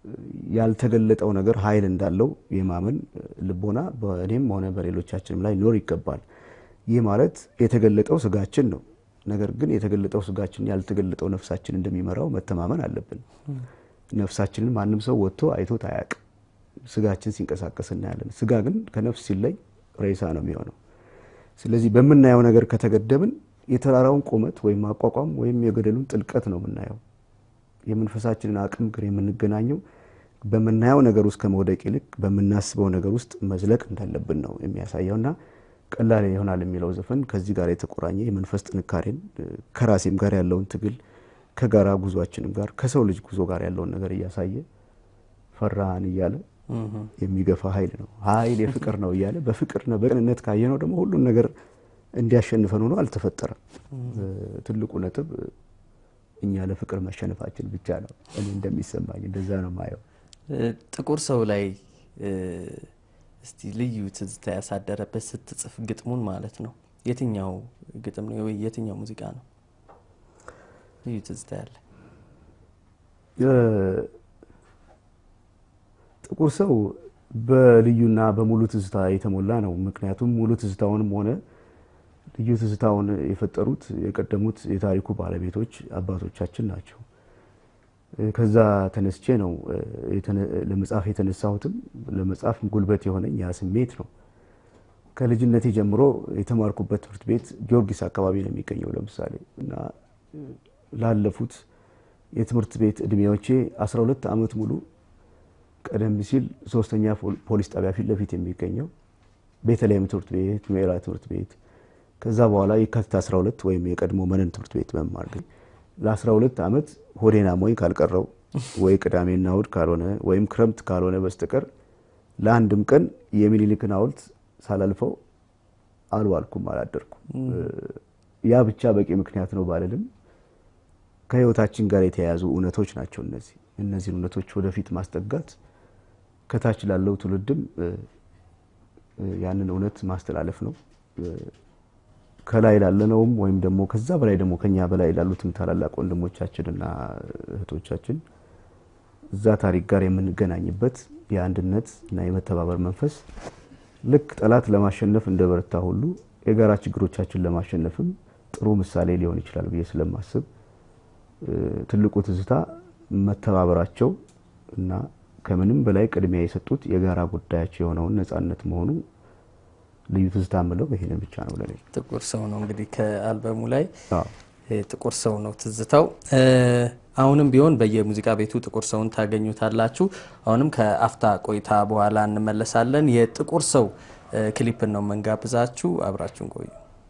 [SPEAKER 2] ያልተገለጠው ነገር ኃይል እንዳለው የማመን ልቦና በእኔም ሆነ በሌሎቻችንም ላይ ሊኖር ይገባል። ይህ ማለት የተገለጠው ስጋችን ነው። ነገር ግን የተገለጠው ስጋችን ያልተገለጠው ነፍሳችን እንደሚመራው መተማመን አለብን። ነፍሳችንን ማንም ሰው ወጥቶ አይቶት አያውቅም። ስጋችን ሲንቀሳቀስ እናያለን። ስጋ ግን ከነፍስ ሲለይ ሬሳ ነው የሚሆነው። ስለዚህ በምናየው ነገር ከተገደብን የተራራውን ቁመት ወይም አቋቋም ወይም የገደሉን ጥልቀት ነው የምናየው። የመንፈሳችንን አቅም ግን የምንገናኘው በምናየው ነገር ውስጥ ከመውደቅ ይልቅ በምናስበው ነገር ውስጥ መዝለቅ እንዳለብን ነው የሚያሳየው እና ቀላል ይሆናል የሚለው ዘፈን ከዚህ ጋር የተቆራኘ የመንፈስ ጥንካሬን ከራሴም ጋር ያለውን ትግል ከጋራ ጉዟችንም ጋር ከሰው ልጅ ጉዞ ጋር ያለውን ነገር እያሳየ ፈራህን እያለ የሚገፋ ኃይል ነው። ኃይል የፍቅር ነው እያለ በፍቅርና በቅንነት ካየነው ደግሞ ሁሉን ነገር እንዲያሸንፈን ሆኖ አልተፈጠረም። ትልቁ ነጥብ እኛ ለፍቅር መሸነፋችን ብቻ ነው። እኔ እንደሚሰማኝ እንደዛ ነው ማየው።
[SPEAKER 1] ጥቁር ሰው ላይ እስቲ ልዩ ትዝታ ያሳደረበት ስትጽፍ ግጥሙን ማለት ነው የትኛው ግጥም ነው ወይ የትኛው ሙዚቃ ነው ልዩ ትዝታ ያለ?
[SPEAKER 2] ጥቁር ሰው በልዩና በሙሉ ትዝታ የተሞላ ነው። ምክንያቱም ሙሉ ትዝታውንም ሆነ ልዩ ትዝታውን የፈጠሩት የቀደሙት የታሪኩ ባለቤቶች አባቶቻችን ናቸው። ከዛ ተነስቼ ነው ለመጻፍ የተነሳሁትም ለመጻፍ ጉልበት የሆነኝ ያ ስሜት ነው። ከልጅነቴ ጀምሮ የተማርኩበት ትምህርት ቤት ጊዮርጊስ አካባቢ ነው የሚገኘው። ለምሳሌ እና ላለፉት የትምህርት ቤት እድሜዎቼ 12 ዓመት ሙሉ ቀደም ሲል ሶስተኛ ፖሊስ ጣቢያ ፊት ለፊት የሚገኘው ቤተልሔም ትምህርት ቤት፣ ሜራ ትምህርት ቤት ከዛ በኋላ የካቲት 12 ወይም የቀድሞ መነን ትምህርት ቤት መማር ግን ለ12 ዓመት ሆዴን አሞኝ ካልቀረው ወይ ቅዳሜና እሑድ ካልሆነ ወይም ክረምት ካልሆነ በስተቀር ለአንድም ቀን የሚኒሊክን ሐውልት ሳላልፈው አልዋልኩም፣ አላደርኩም። ያ ብቻ በቂ ምክንያት ነው ባልልም ከህይወታችን ጋር የተያያዙ እውነቶች ናቸው እነዚህ። እነዚህን እውነቶች ወደፊት ማስጠጋት ከታች ላለው ትውልድም ያንን እውነት ማስተላለፍ ነው። ከላይ ላለነውም ወይም ደግሞ ከዛ በላይ ደግሞ ከኛ በላይ ላሉትም ታላላቅ ወንድሞቻችንና እህቶቻችን እዛ ታሪክ ጋር የምንገናኝበት የአንድነት እና የመተባበር መንፈስ ልክ ጠላት ለማሸነፍ እንደ በረታ ሁሉ የጋራ ችግሮቻችን ለማሸነፍም ጥሩ ምሳሌ ሊሆን ይችላል ብዬ ስለማስብ ትልቁ ትዝታ መተባበራቸው እና ከምንም በላይ ቅድሚያ የሰጡት የጋራ ጉዳያቸው የሆነውን ነጻነት መሆኑ ልዩ ትዝታ ምለው ይሄንን ብቻ ነው ለኔ።
[SPEAKER 1] ጥቁር ሰው ነው እንግዲህ ከአልበሙ ላይ ጥቁር ሰው ነው ትዝታው። አሁንም ቢሆን በየሙዚቃ ቤቱ ጥቁር ሰውን ታገኙታላችሁ። አሁንም ከአፍታ ቆይታ በኋላ እንመለሳለን። የጥቁር ሰው ክሊፕን ነው መንጋብዛችሁ። አብራችሁን ቆዩ።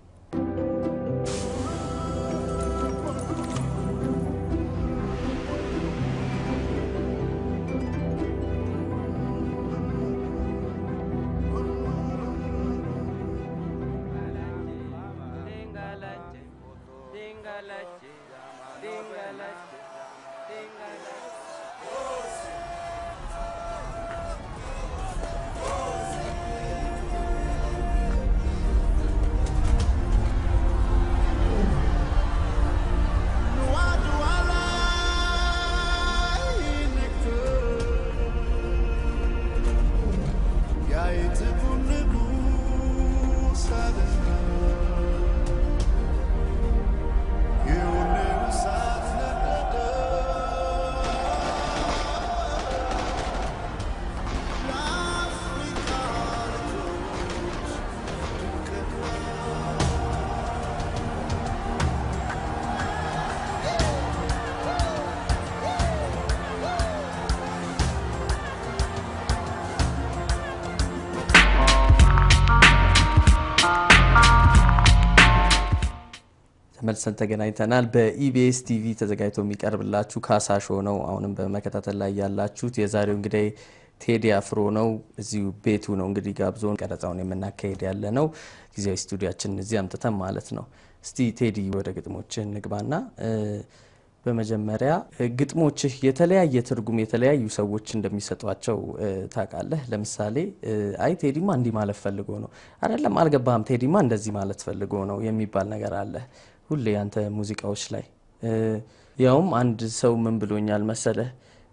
[SPEAKER 1] ተመልሰን ተገናኝተናል። በኢቢኤስ ቲቪ ተዘጋጅቶ የሚቀርብላችሁ ካሳ ሾው ነው። አሁንም በመከታተል ላይ ያላችሁት የዛሬው እንግዲህ ቴዲ አፍሮ ነው። እዚሁ ቤቱ ነው እንግዲህ ጋብዞን ቀረጻውን የምናካሄድ ያለ ነው። ጊዜያዊ ስቱዲያችን እዚህ አምጥተን ማለት ነው። እስቲ ቴዲ ወደ ግጥሞችህ እንግባና በመጀመሪያ ግጥሞችህ የተለያየ ትርጉም የተለያዩ ሰዎች እንደሚሰጧቸው ታውቃለህ። ለምሳሌ አይ ቴዲማ እንዲህ ማለት ፈልጎ ነው አይደለም፣ አልገባህም፣ ቴዲማ እንደዚህ ማለት ፈልጎ ነው የሚባል ነገር አለ ሁሌ ያንተ ሙዚቃዎች ላይ። ያውም አንድ ሰው ምን ብሎኛል መሰለህ፣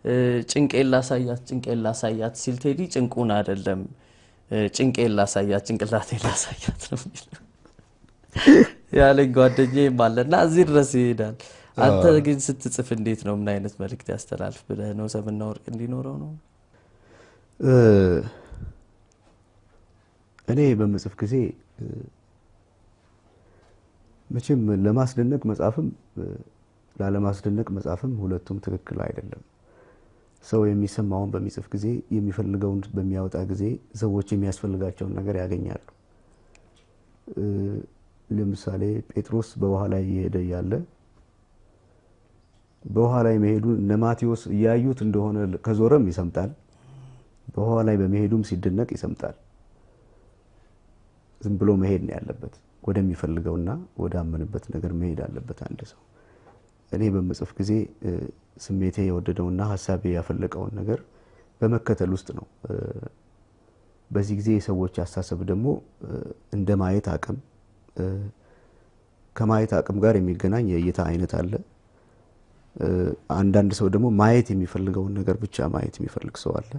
[SPEAKER 1] ጭንቄን ላሳያት ጭንቄን ላሳያት ሲል ቴዲ ጭንቁን አይደለም ጭንቄን ላሳያት ጭንቅላቴን ላሳያት ነው የሚለው ያለኝ ጓደኛዬም አለና እዚህ ድረስ ይሄዳል። አንተ ግን ስትጽፍ እንዴት ነው? ምን አይነት መልእክት ያስተላልፍ ብለህ ነው? ሰምና ወርቅ እንዲኖረው ነው?
[SPEAKER 2] እኔ በምጽፍ ጊዜ መቼም ለማስደነቅ መጻፍም ላለማስደነቅ መጻፍም ሁለቱም ትክክል አይደለም። ሰው የሚሰማውን በሚጽፍ ጊዜ የሚፈልገውን በሚያወጣ ጊዜ ሰዎች የሚያስፈልጋቸውን ነገር ያገኛሉ። ለምሳሌ ጴጥሮስ በውሃ ላይ እየሄደ እያለ በውሃ ላይ መሄዱን እነ ማቴዎስ እያዩት እንደሆነ ከዞረም ይሰምጣል። በውሃ ላይ በመሄዱም ሲደነቅ ይሰምጣል። ዝም ብሎ መሄድ ነው ያለበት። ወደሚፈልገውና ወዳመንበት ነገር መሄድ አለበት አንድ ሰው። እኔ በምጽፍ ጊዜ ስሜቴ የወደደውና ሀሳቤ ያፈለቀውን ነገር በመከተል ውስጥ ነው። በዚህ ጊዜ የሰዎች አስተሳሰብ ደግሞ እንደ ማየት አቅም ከማየት አቅም ጋር የሚገናኝ የእይታ አይነት አለ። አንዳንድ ሰው ደግሞ ማየት የሚፈልገውን ነገር ብቻ ማየት የሚፈልግ ሰው አለ።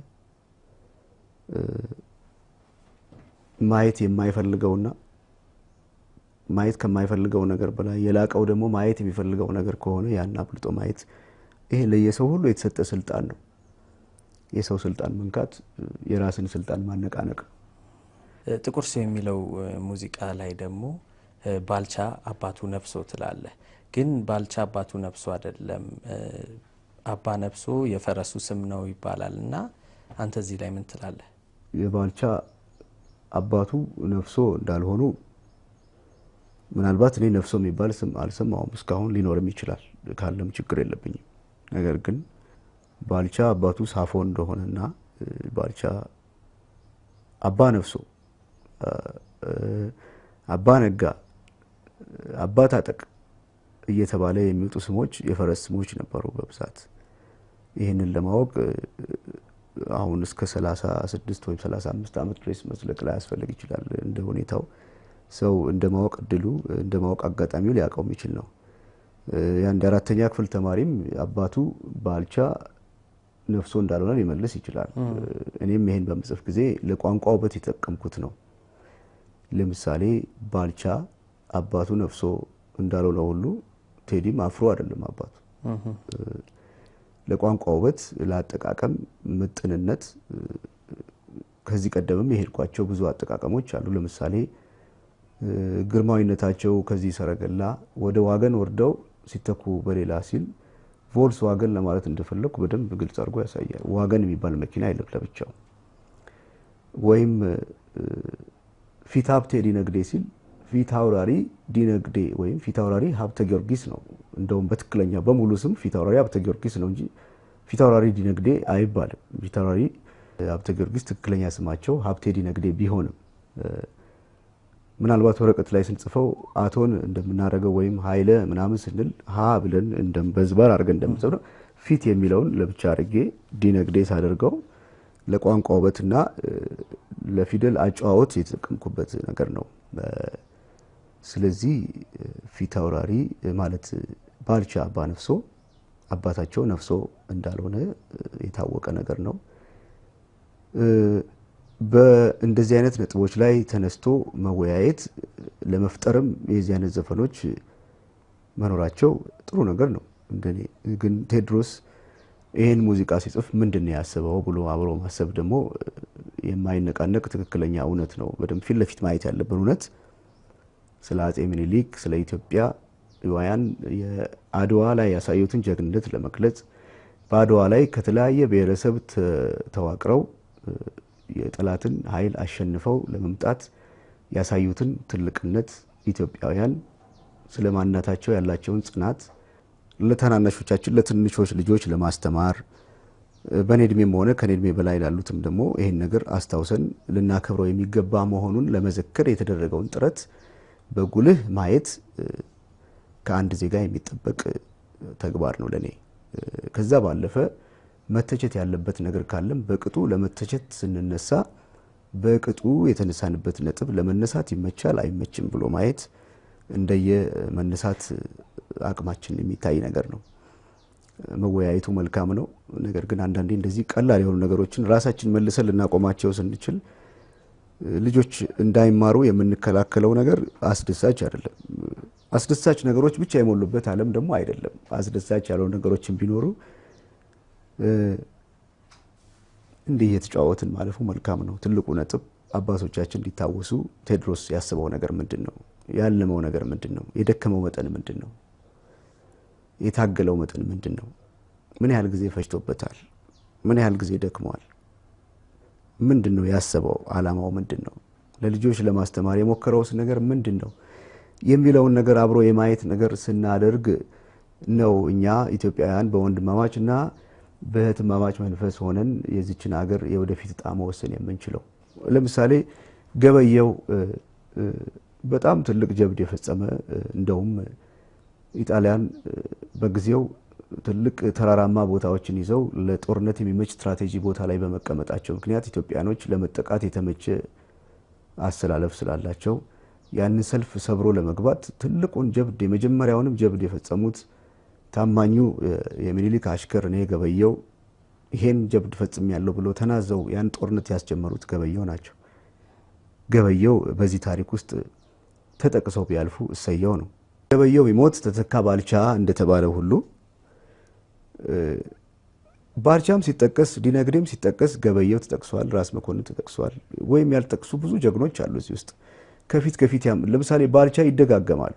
[SPEAKER 2] ማየት የማይፈልገውና ማየት ከማይፈልገው ነገር በላይ የላቀው ደግሞ ማየት የሚፈልገው ነገር ከሆነ ያን አብልጦ ማየት፣ ይሄ ለየሰው ሁሉ የተሰጠ ስልጣን ነው። የሰው ስልጣን መንካት የራስን ስልጣን ማነቃነቅ ነው።
[SPEAKER 1] ጥቁር ሰው የሚለው ሙዚቃ ላይ ደግሞ ባልቻ አባቱ ነፍሶ ትላለህ። ግን ባልቻ አባቱ ነፍሶ አይደለም፣ አባ ነፍሶ የፈረሱ ስም ነው ይባላል እና አንተ እዚህ ላይ ምን ትላለህ?
[SPEAKER 2] የባልቻ አባቱ ነፍሶ እንዳልሆኑ ምናልባት እኔ ነፍሶ የሚባል ስም አልሰማውም እስካሁን፣ ሊኖርም ይችላል ካለም ችግር የለብኝም። ነገር ግን ባልቻ አባቱ ሳፎ እንደሆነና ባልቻ አባ ነፍሶ፣ አባ ነጋ፣ አባ ታጠቅ እየተባለ የሚወጡ ስሞች የፈረስ ስሞች ነበሩ በብዛት። ይህንን ለማወቅ አሁን እስከ 36 ወይም 35 ዓመት ድረስ መዝለቅ ላይ ያስፈልግ ይችላል። እንደ ሁኔታው ሰው እንደ ማወቅ እድሉ እንደ ማወቅ አጋጣሚው ሊያውቀው የሚችል ነው። የአንድ አራተኛ ክፍል ተማሪም አባቱ ባልቻ ነፍሶ እንዳልሆነ ሊመልስ ይችላል። እኔም ይሄን በምጽፍ ጊዜ ለቋንቋ ውበት የተጠቀምኩት ነው። ለምሳሌ ባልቻ አባቱ ነፍሶ እንዳልሆነ ሁሉ ቴዲም አፍሮ አይደለም አባቱ። ለቋንቋ ውበት፣ ለአጠቃቀም ምጥንነት ከዚህ ቀደምም የሄድኳቸው ብዙ አጠቃቀሞች አሉ። ለምሳሌ ግርማዊነታቸው ከዚህ ሰረገላ ወደ ዋገን ወርደው ሲተኩ በሌላ ሲል ቮልስ ዋገን ለማለት እንደፈለግኩ በደንብ ግልጽ አድርጎ ያሳያል። ዋገን የሚባል መኪና የለም ለብቻው። ወይም ፊት ሀብቴ ዲነግዴ ሲል ፊት አውራሪ ዲነግዴ ወይም ፊት አውራሪ ሀብተ ጊዮርጊስ ነው። እንደውም በትክክለኛ በሙሉ ስም ፊት አውራሪ ሀብተ ጊዮርጊስ ነው እንጂ ፊት አውራሪ ዲነግዴ አይባልም። ፊት አውራሪ ሀብተ ጊዮርጊስ ትክክለኛ ስማቸው ሀብቴ ዲነግዴ ቢሆንም ምናልባት ወረቀት ላይ ስንጽፈው አቶን እንደምናደርገው ወይም ኃይለ ምናምን ስንል ሀ ብለን በዝባር አድርገን እንደምንጽፍ ነው። ፊት የሚለውን ለብቻ አድርጌ ዲነግዴ ሳደርገው ለቋንቋ ውበትና ለፊደል አጨዋወት የተጠቀምኩበት ነገር ነው። ስለዚህ ፊት አውራሪ ማለት ባልቻ አባ ነፍሶ አባታቸው ነፍሶ እንዳልሆነ የታወቀ ነገር ነው። በእንደዚህ አይነት ነጥቦች ላይ ተነስቶ መወያየት ለመፍጠርም የዚህ አይነት ዘፈኖች መኖራቸው ጥሩ ነገር ነው። እንደኔ ግን ቴዎድሮስ ይህን ሙዚቃ ሲጽፍ ምንድን ነው ያስበው ብሎ አብሮ ማሰብ ደግሞ የማይነቃነቅ ትክክለኛ እውነት ነው። በደንብ ፊት ለፊት ማየት ያለብን እውነት ስለ አጼ ምኒልክ ስለ ኢትዮጵያ ዋያን የአድዋ ላይ ያሳዩትን ጀግንነት ለመግለጽ በአድዋ ላይ ከተለያየ ብሔረሰብ ተዋቅረው የጠላትን ኃይል አሸንፈው ለመምጣት ያሳዩትን ትልቅነት ኢትዮጵያውያን ስለ ማንነታቸው ያላቸውን ጽናት ለታናናሾቻችን ለትንሾች ልጆች ለማስተማር በእኔ እድሜም ሆነ ከኔ እድሜ በላይ ላሉትም ደግሞ ይህን ነገር አስታውሰን ልናከብረው የሚገባ መሆኑን ለመዘከር የተደረገውን ጥረት በጉልህ ማየት ከአንድ ዜጋ የሚጠበቅ ተግባር ነው ለእኔ። ከዛ ባለፈ መተቸት ያለበት ነገር ካለም በቅጡ ለመተቸት ስንነሳ በቅጡ የተነሳንበት ነጥብ ለመነሳት ይመቻል አይመችም ብሎ ማየት እንደየ መነሳት አቅማችን የሚታይ ነገር ነው። መወያየቱ መልካም ነው። ነገር ግን አንዳንዴ እንደዚህ ቀላል የሆኑ ነገሮችን ራሳችን መልሰን ልናቆማቸው ስንችል ልጆች እንዳይማሩ የምንከላከለው ነገር አስደሳች አይደለም። አስደሳች ነገሮች ብቻ የሞሉበት ዓለም ደግሞ አይደለም። አስደሳች ያለው ነገሮችን ቢኖሩ እንዲህ እየተጫወትን ማለፉ መልካም ነው። ትልቁ ነጥብ አባቶቻችን እንዲታወሱ ቴዎድሮስ ያስበው ነገር ምንድን ነው? ያለመው ነገር ምንድን ነው? የደከመው መጠን ምንድን ነው? የታገለው መጠን ምንድን ነው? ምን ያህል ጊዜ ፈጅቶበታል? ምን ያህል ጊዜ ደክመዋል? ምንድን ነው ያሰበው? አላማው ምንድን ነው? ለልጆች ለማስተማር የሞከረውስ ነገር ምንድን ነው የሚለውን ነገር አብሮ የማየት ነገር ስናደርግ ነው እኛ ኢትዮጵያውያን በወንድማማች እና በእህትማማች መንፈስ ሆነን የዚችን ሀገር የወደፊት እጣ መወሰን የምንችለው። ለምሳሌ ገበየው በጣም ትልቅ ጀብድ የፈጸመ እንደውም ኢጣሊያን በጊዜው ትልቅ ተራራማ ቦታዎችን ይዘው ለጦርነት የሚመች ስትራቴጂ ቦታ ላይ በመቀመጣቸው ምክንያት ኢትዮጵያኖች ለመጠቃት የተመቸ አሰላለፍ ስላላቸው ያንን ሰልፍ ሰብሮ ለመግባት ትልቁን ጀብድ የመጀመሪያውንም ጀብድ የፈጸሙት ታማኙ የሚኒሊክ አሽከር እኔ ገበየው ይሄን ጀብድ ፈጽም ያለው ብሎ ተናዘው ያን ጦርነት ያስጀመሩት ገበየው ናቸው። ገበየው በዚህ ታሪክ ውስጥ ተጠቅሰው ቢያልፉ እሰየው ነው። ገበየው ቢሞት ተተካ ባልቻ እንደተባለ ሁሉ ባልቻም ሲጠቀስ ዲነግዴም ሲጠቀስ ገበየው ተጠቅሷል፣ ራስ መኮንን ተጠቅሷል። ወይም ያልጠቅሱ ብዙ ጀግኖች አሉ እዚህ ውስጥ ከፊት ከፊት ለምሳሌ ባልቻ ይደጋገማሉ።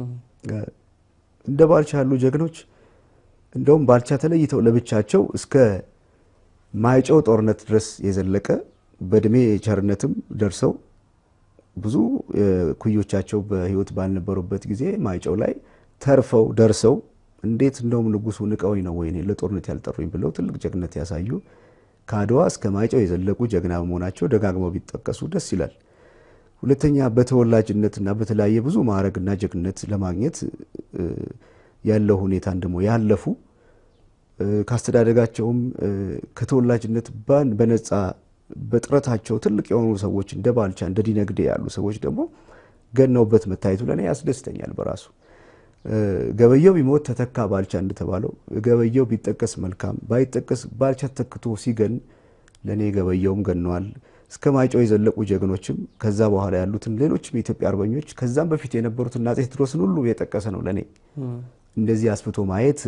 [SPEAKER 2] እንደ ባልቻ ያሉ ጀግኖች እንደውም ባልቻ ተለይተው ለብቻቸው እስከ ማይጨው ጦርነት ድረስ የዘለቀ በእድሜ ቸርነትም ደርሰው ብዙ ኩዮቻቸው በሕይወት ባልነበሩበት ጊዜ ማይጨው ላይ ተርፈው ደርሰው እንዴት እንደውም ንጉሱ ንቀውኝ ነው ወይ ለጦርነት ያልጠሩኝ ብለው ትልቅ ጀግነት ያሳዩ ከአድዋ እስከ ማይጨው የዘለቁ ጀግና በመሆናቸው ደጋግመው ቢጠቀሱ ደስ ይላል። ሁለተኛ በተወላጅነትና በተለያየ ብዙ ማዕረግና ጀግነት ለማግኘት ያለው ሁኔታን ደግሞ ያለፉ ካስተዳደጋቸውም ከተወላጅነት በነፃ በጥረታቸው ትልቅ የሆኑ ሰዎች እንደ ባልቻ እንደ ዲነግዴ ያሉ ሰዎች ደግሞ ገነውበት መታየቱ ለእኔ ያስደስተኛል በራሱ። ገበየው ቢሞት ተተካ ባልቻ እንደተባለው ገበየው ቢጠቀስ መልካም፣ ባይጠቀስ ባልቻ ተክቶ ሲገን ለእኔ ገበየውም ገነዋል። እስከ ማይጨው የዘለቁ ጀግኖችም ከዛ በኋላ ያሉትን ሌሎችም የኢትዮጵያ አርበኞች ከዛም በፊት የነበሩትን አፄ ቴዎድሮስን ሁሉ የጠቀሰ ነው ለእኔ። እንደዚህ አስፍቶ ማየት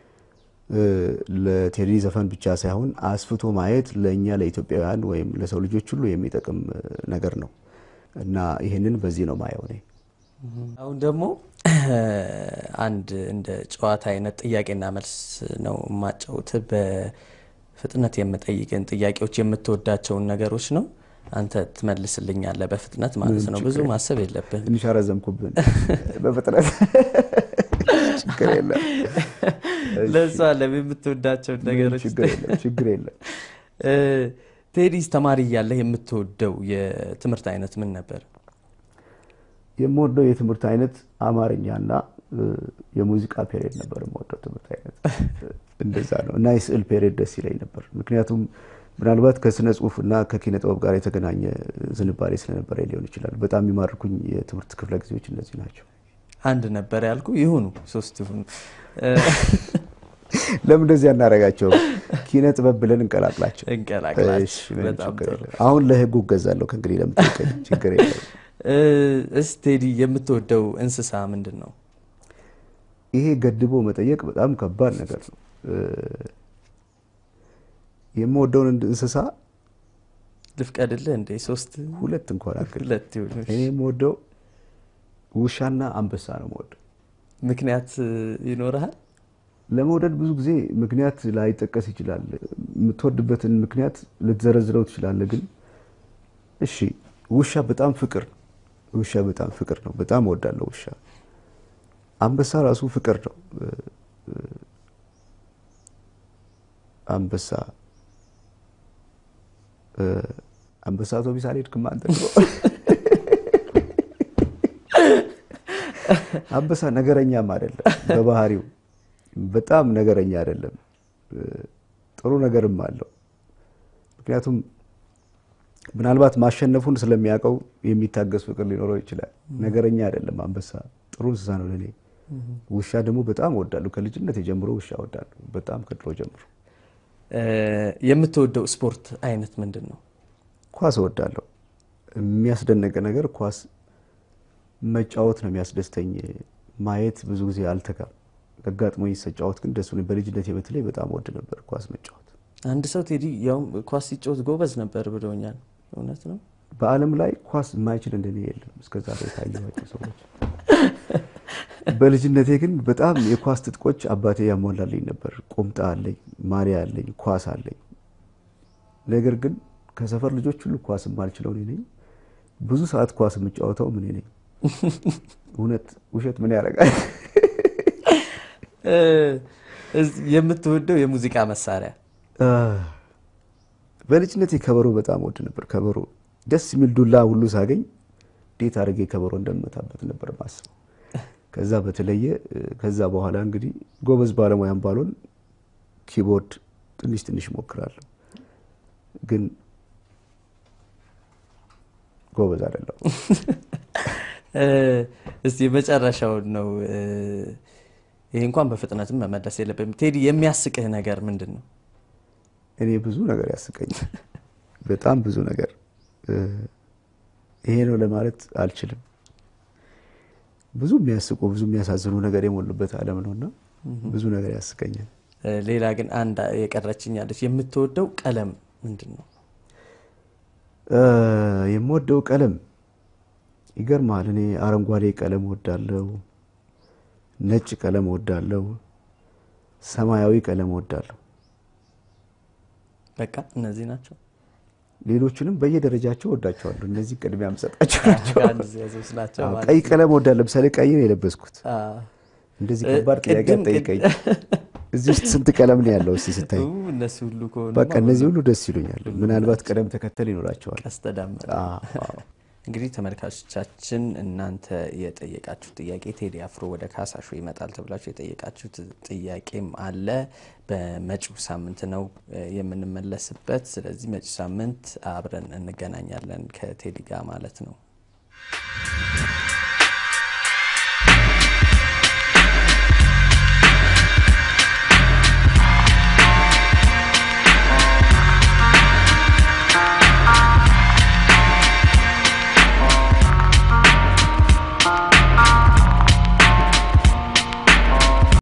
[SPEAKER 2] ለቴዲ ዘፈን ብቻ ሳይሆን አስፍቶ ማየት ለእኛ ለኢትዮጵያውያን ወይም ለሰው ልጆች ሁሉ የሚጠቅም ነገር ነው እና ይህንን በዚህ ነው ማየው እኔ።
[SPEAKER 1] አሁን ደግሞ አንድ እንደ ጨዋታ አይነት ጥያቄና መልስ ነው የማጫውት። በፍጥነት የምጠይቅን ጥያቄዎች የምትወዳቸውን ነገሮች ነው አንተ ትመልስልኛለህ በፍጥነት ማለት ነው። ብዙ ማሰብ የለብን።
[SPEAKER 2] ትንሽ አረዘምኩብን። በፍጥነት ችግር የለም።
[SPEAKER 1] ለዛ ለም የምትወዳቸውን ነገሮች
[SPEAKER 2] ችግር የለም።
[SPEAKER 1] ቴዲስ ተማሪ እያለህ የምትወደው የትምህርት አይነት ምን ነበር?
[SPEAKER 2] የምወደው የትምህርት አይነት አማርኛና የሙዚቃ ፔሬድ ነበር የምወደው ትምህርት አይነት እንደዛ ነው። እና የስዕል ፔሬድ ደስ ይለኝ ነበር። ምክንያቱም ምናልባት ከስነ ጽሁፍ እና ከኪነ ጥበብ ጋር የተገናኘ ዝንባሌ ስለነበረ ሊሆን ይችላል። በጣም የሚማርኩኝ የትምህርት ክፍለ ጊዜዎች እነዚህ ናቸው።
[SPEAKER 1] አንድ ነበር ያልኩ ይሁኑ ሶስት ይሁኑ።
[SPEAKER 2] ለምን እንደዚህ አናረጋቸው? ኪነ ጥበብ ብለን እንቀላቅላቸው።
[SPEAKER 1] እንቀላቅላቸው። በጣም ጥሩ።
[SPEAKER 2] አሁን ለህጉ እገዛለሁ ከእንግዲህ ለምትቀኝ ችግር የለም።
[SPEAKER 1] እስቲ ቴዲ የምትወደው እንስሳ ምንድን ነው?
[SPEAKER 2] ይሄ ገድቦ መጠየቅ በጣም ከባድ ነገር ነው። የምወደውን እንስሳ
[SPEAKER 1] ልፍቀድልህ እንዴ? ሶስት
[SPEAKER 2] ሁለት እንኳን አክል
[SPEAKER 1] ሁለት ይሁኑ።
[SPEAKER 2] እኔ የምወደው ውሻና አንበሳ ነው የምወደው።
[SPEAKER 1] ምክንያት ይኖርሃል?
[SPEAKER 2] ለመውደድ ብዙ ጊዜ ምክንያት ላይጠቀስ ይችላል። የምትወድበትን ምክንያት ልትዘረዝረው ትችላለህ። ግን እሺ ውሻ በጣም ፍቅር ነው። ውሻ በጣም ፍቅር ነው። በጣም እወዳለሁ ውሻ። አንበሳ ራሱ ፍቅር ነው። አንበሳ አንበሳ አውቶቢስ አልሄድክም አንተ ድሮ? አንበሳ ነገረኛም አይደለም በባህሪው በጣም ነገረኛ አይደለም። ጥሩ ነገርም አለው። ምክንያቱም ምናልባት ማሸነፉን ስለሚያውቀው የሚታገስ ፍቅር ሊኖረው ይችላል። ነገረኛ አይደለም አንበሳ። ጥሩ እንስሳ ነው ለእኔ። ውሻ ደግሞ በጣም እወዳለሁ። ከልጅነት ጀምሮ ውሻ እወዳለሁ። በጣም ከድሮ ጀምሮ።
[SPEAKER 1] የምትወደው ስፖርት አይነት ምንድን ነው?
[SPEAKER 2] ኳስ እወዳለሁ። የሚያስደነቀ ነገር ኳስ መጫወት ነው የሚያስደስተኝ። ማየት ብዙ ጊዜ አልተጋም። አጋጥሞኝ ስጫወት ግን ደስ ብሎኝ በልጅነቴ በተለይ በጣም ወድ ነበር ኳስ መጫወት።
[SPEAKER 1] አንድ ሰው ቴዲ ያውም ኳስ ሲጫወት ጎበዝ ነበር ብለውኛል። እውነት ነው?
[SPEAKER 2] በዓለም ላይ ኳስ የማይችል እንደኔ የለም እስከዛ ላይ የታየኋቸው ሰዎች። በልጅነቴ ግን በጣም የኳስ ትጥቆች አባቴ ያሟላልኝ ነበር። ቁምጣ አለኝ፣ ማሊያ አለኝ፣ ኳስ አለኝ። ነገር ግን ከሰፈር ልጆች ሁሉ ኳስ የማልችለው እኔ ነኝ። ብዙ ሰዓት ኳስ የምጫወተው እኔ ነኝ። እውነት ውሸት ምን ያደርጋል?
[SPEAKER 1] የምትወደው የሙዚቃ መሳሪያ?
[SPEAKER 2] በልጅነቴ ከበሮ በጣም ወድ ነበር። ከበሮ ደስ የሚል ዱላ ሁሉ ሳገኝ እንዴት አድርጌ ከበሮ እንደምመታበት ነበር ማስበው። ከዛ በተለየ ከዛ በኋላ እንግዲህ ጎበዝ ባለሙያም ባልሆን ኪቦርድ ትንሽ ትንሽ ሞክራለሁ፣ ግን ጎበዝ አይደለሁም።
[SPEAKER 1] እስቲ የመጨረሻውን ነው። ይሄ እንኳን በፍጥነትም መመለስ የለብም። ቴዲ የሚያስቅህ ነገር ምንድን ነው?
[SPEAKER 2] እኔ ብዙ ነገር ያስቀኛል፣ በጣም ብዙ ነገር። ይሄ ነው ለማለት አልችልም። ብዙ የሚያስቁ ብዙ የሚያሳዝኑ ነገር የሞሉበት ዓለም ነውና ብዙ ነገር ያስቀኛል።
[SPEAKER 1] ሌላ ግን አንድ የቀረችኝ አለች። የምትወደው ቀለም ምንድን ነው?
[SPEAKER 2] የምወደው ቀለም ይገርማል። እኔ አረንጓዴ ቀለም ወዳለው፣ ነጭ ቀለም ወዳለው፣ ሰማያዊ ቀለም ወዳለሁ።
[SPEAKER 1] በቃ እነዚህ ናቸው።
[SPEAKER 2] ሌሎቹንም በየደረጃቸው ወዳቸዋለሁ። እነዚህ ቅድሚያ የምሰጣቸው ናቸው።
[SPEAKER 1] ናቸው ማለት
[SPEAKER 2] ቀይ
[SPEAKER 1] ነው።
[SPEAKER 2] ቀለም ወዳለሁ። ለምሳሌ ቀይ ነው የለበስኩት።
[SPEAKER 1] አ፣
[SPEAKER 2] እንደዚህ
[SPEAKER 1] እ፣
[SPEAKER 2] ከባድ ጥያቄ
[SPEAKER 1] ቅድም-
[SPEAKER 2] አትጠይቀኝ። እዚህ ውስጥ ስንት ቀለም ነው ያለው? እስቲ ስታይ
[SPEAKER 1] ኡ፣ እነሱ ሁሉ ከሆኑ
[SPEAKER 2] በቃ እነዚህ ሁሉ ደስ ይሉኛል። ምናልባት ቅደም ተከተል ይኖራቸዋል።
[SPEAKER 1] ቀስተ ደመና።
[SPEAKER 2] አዎ፣ አዎ።
[SPEAKER 1] እንግዲህ ተመልካቾቻችን እናንተ የጠየቃችሁት ጥያቄ ቴዲ አፍሮ ወደ ካሳሾ ይመጣል ተብላችሁ የጠየቃችሁት ጥያቄም አለ። በመጪው ሳምንት ነው እ፣ የምንመለስበት። ስለዚህ መጪው ሳምንት አብረን እንገናኛለን ከቴዲ ጋር ማለት ነው።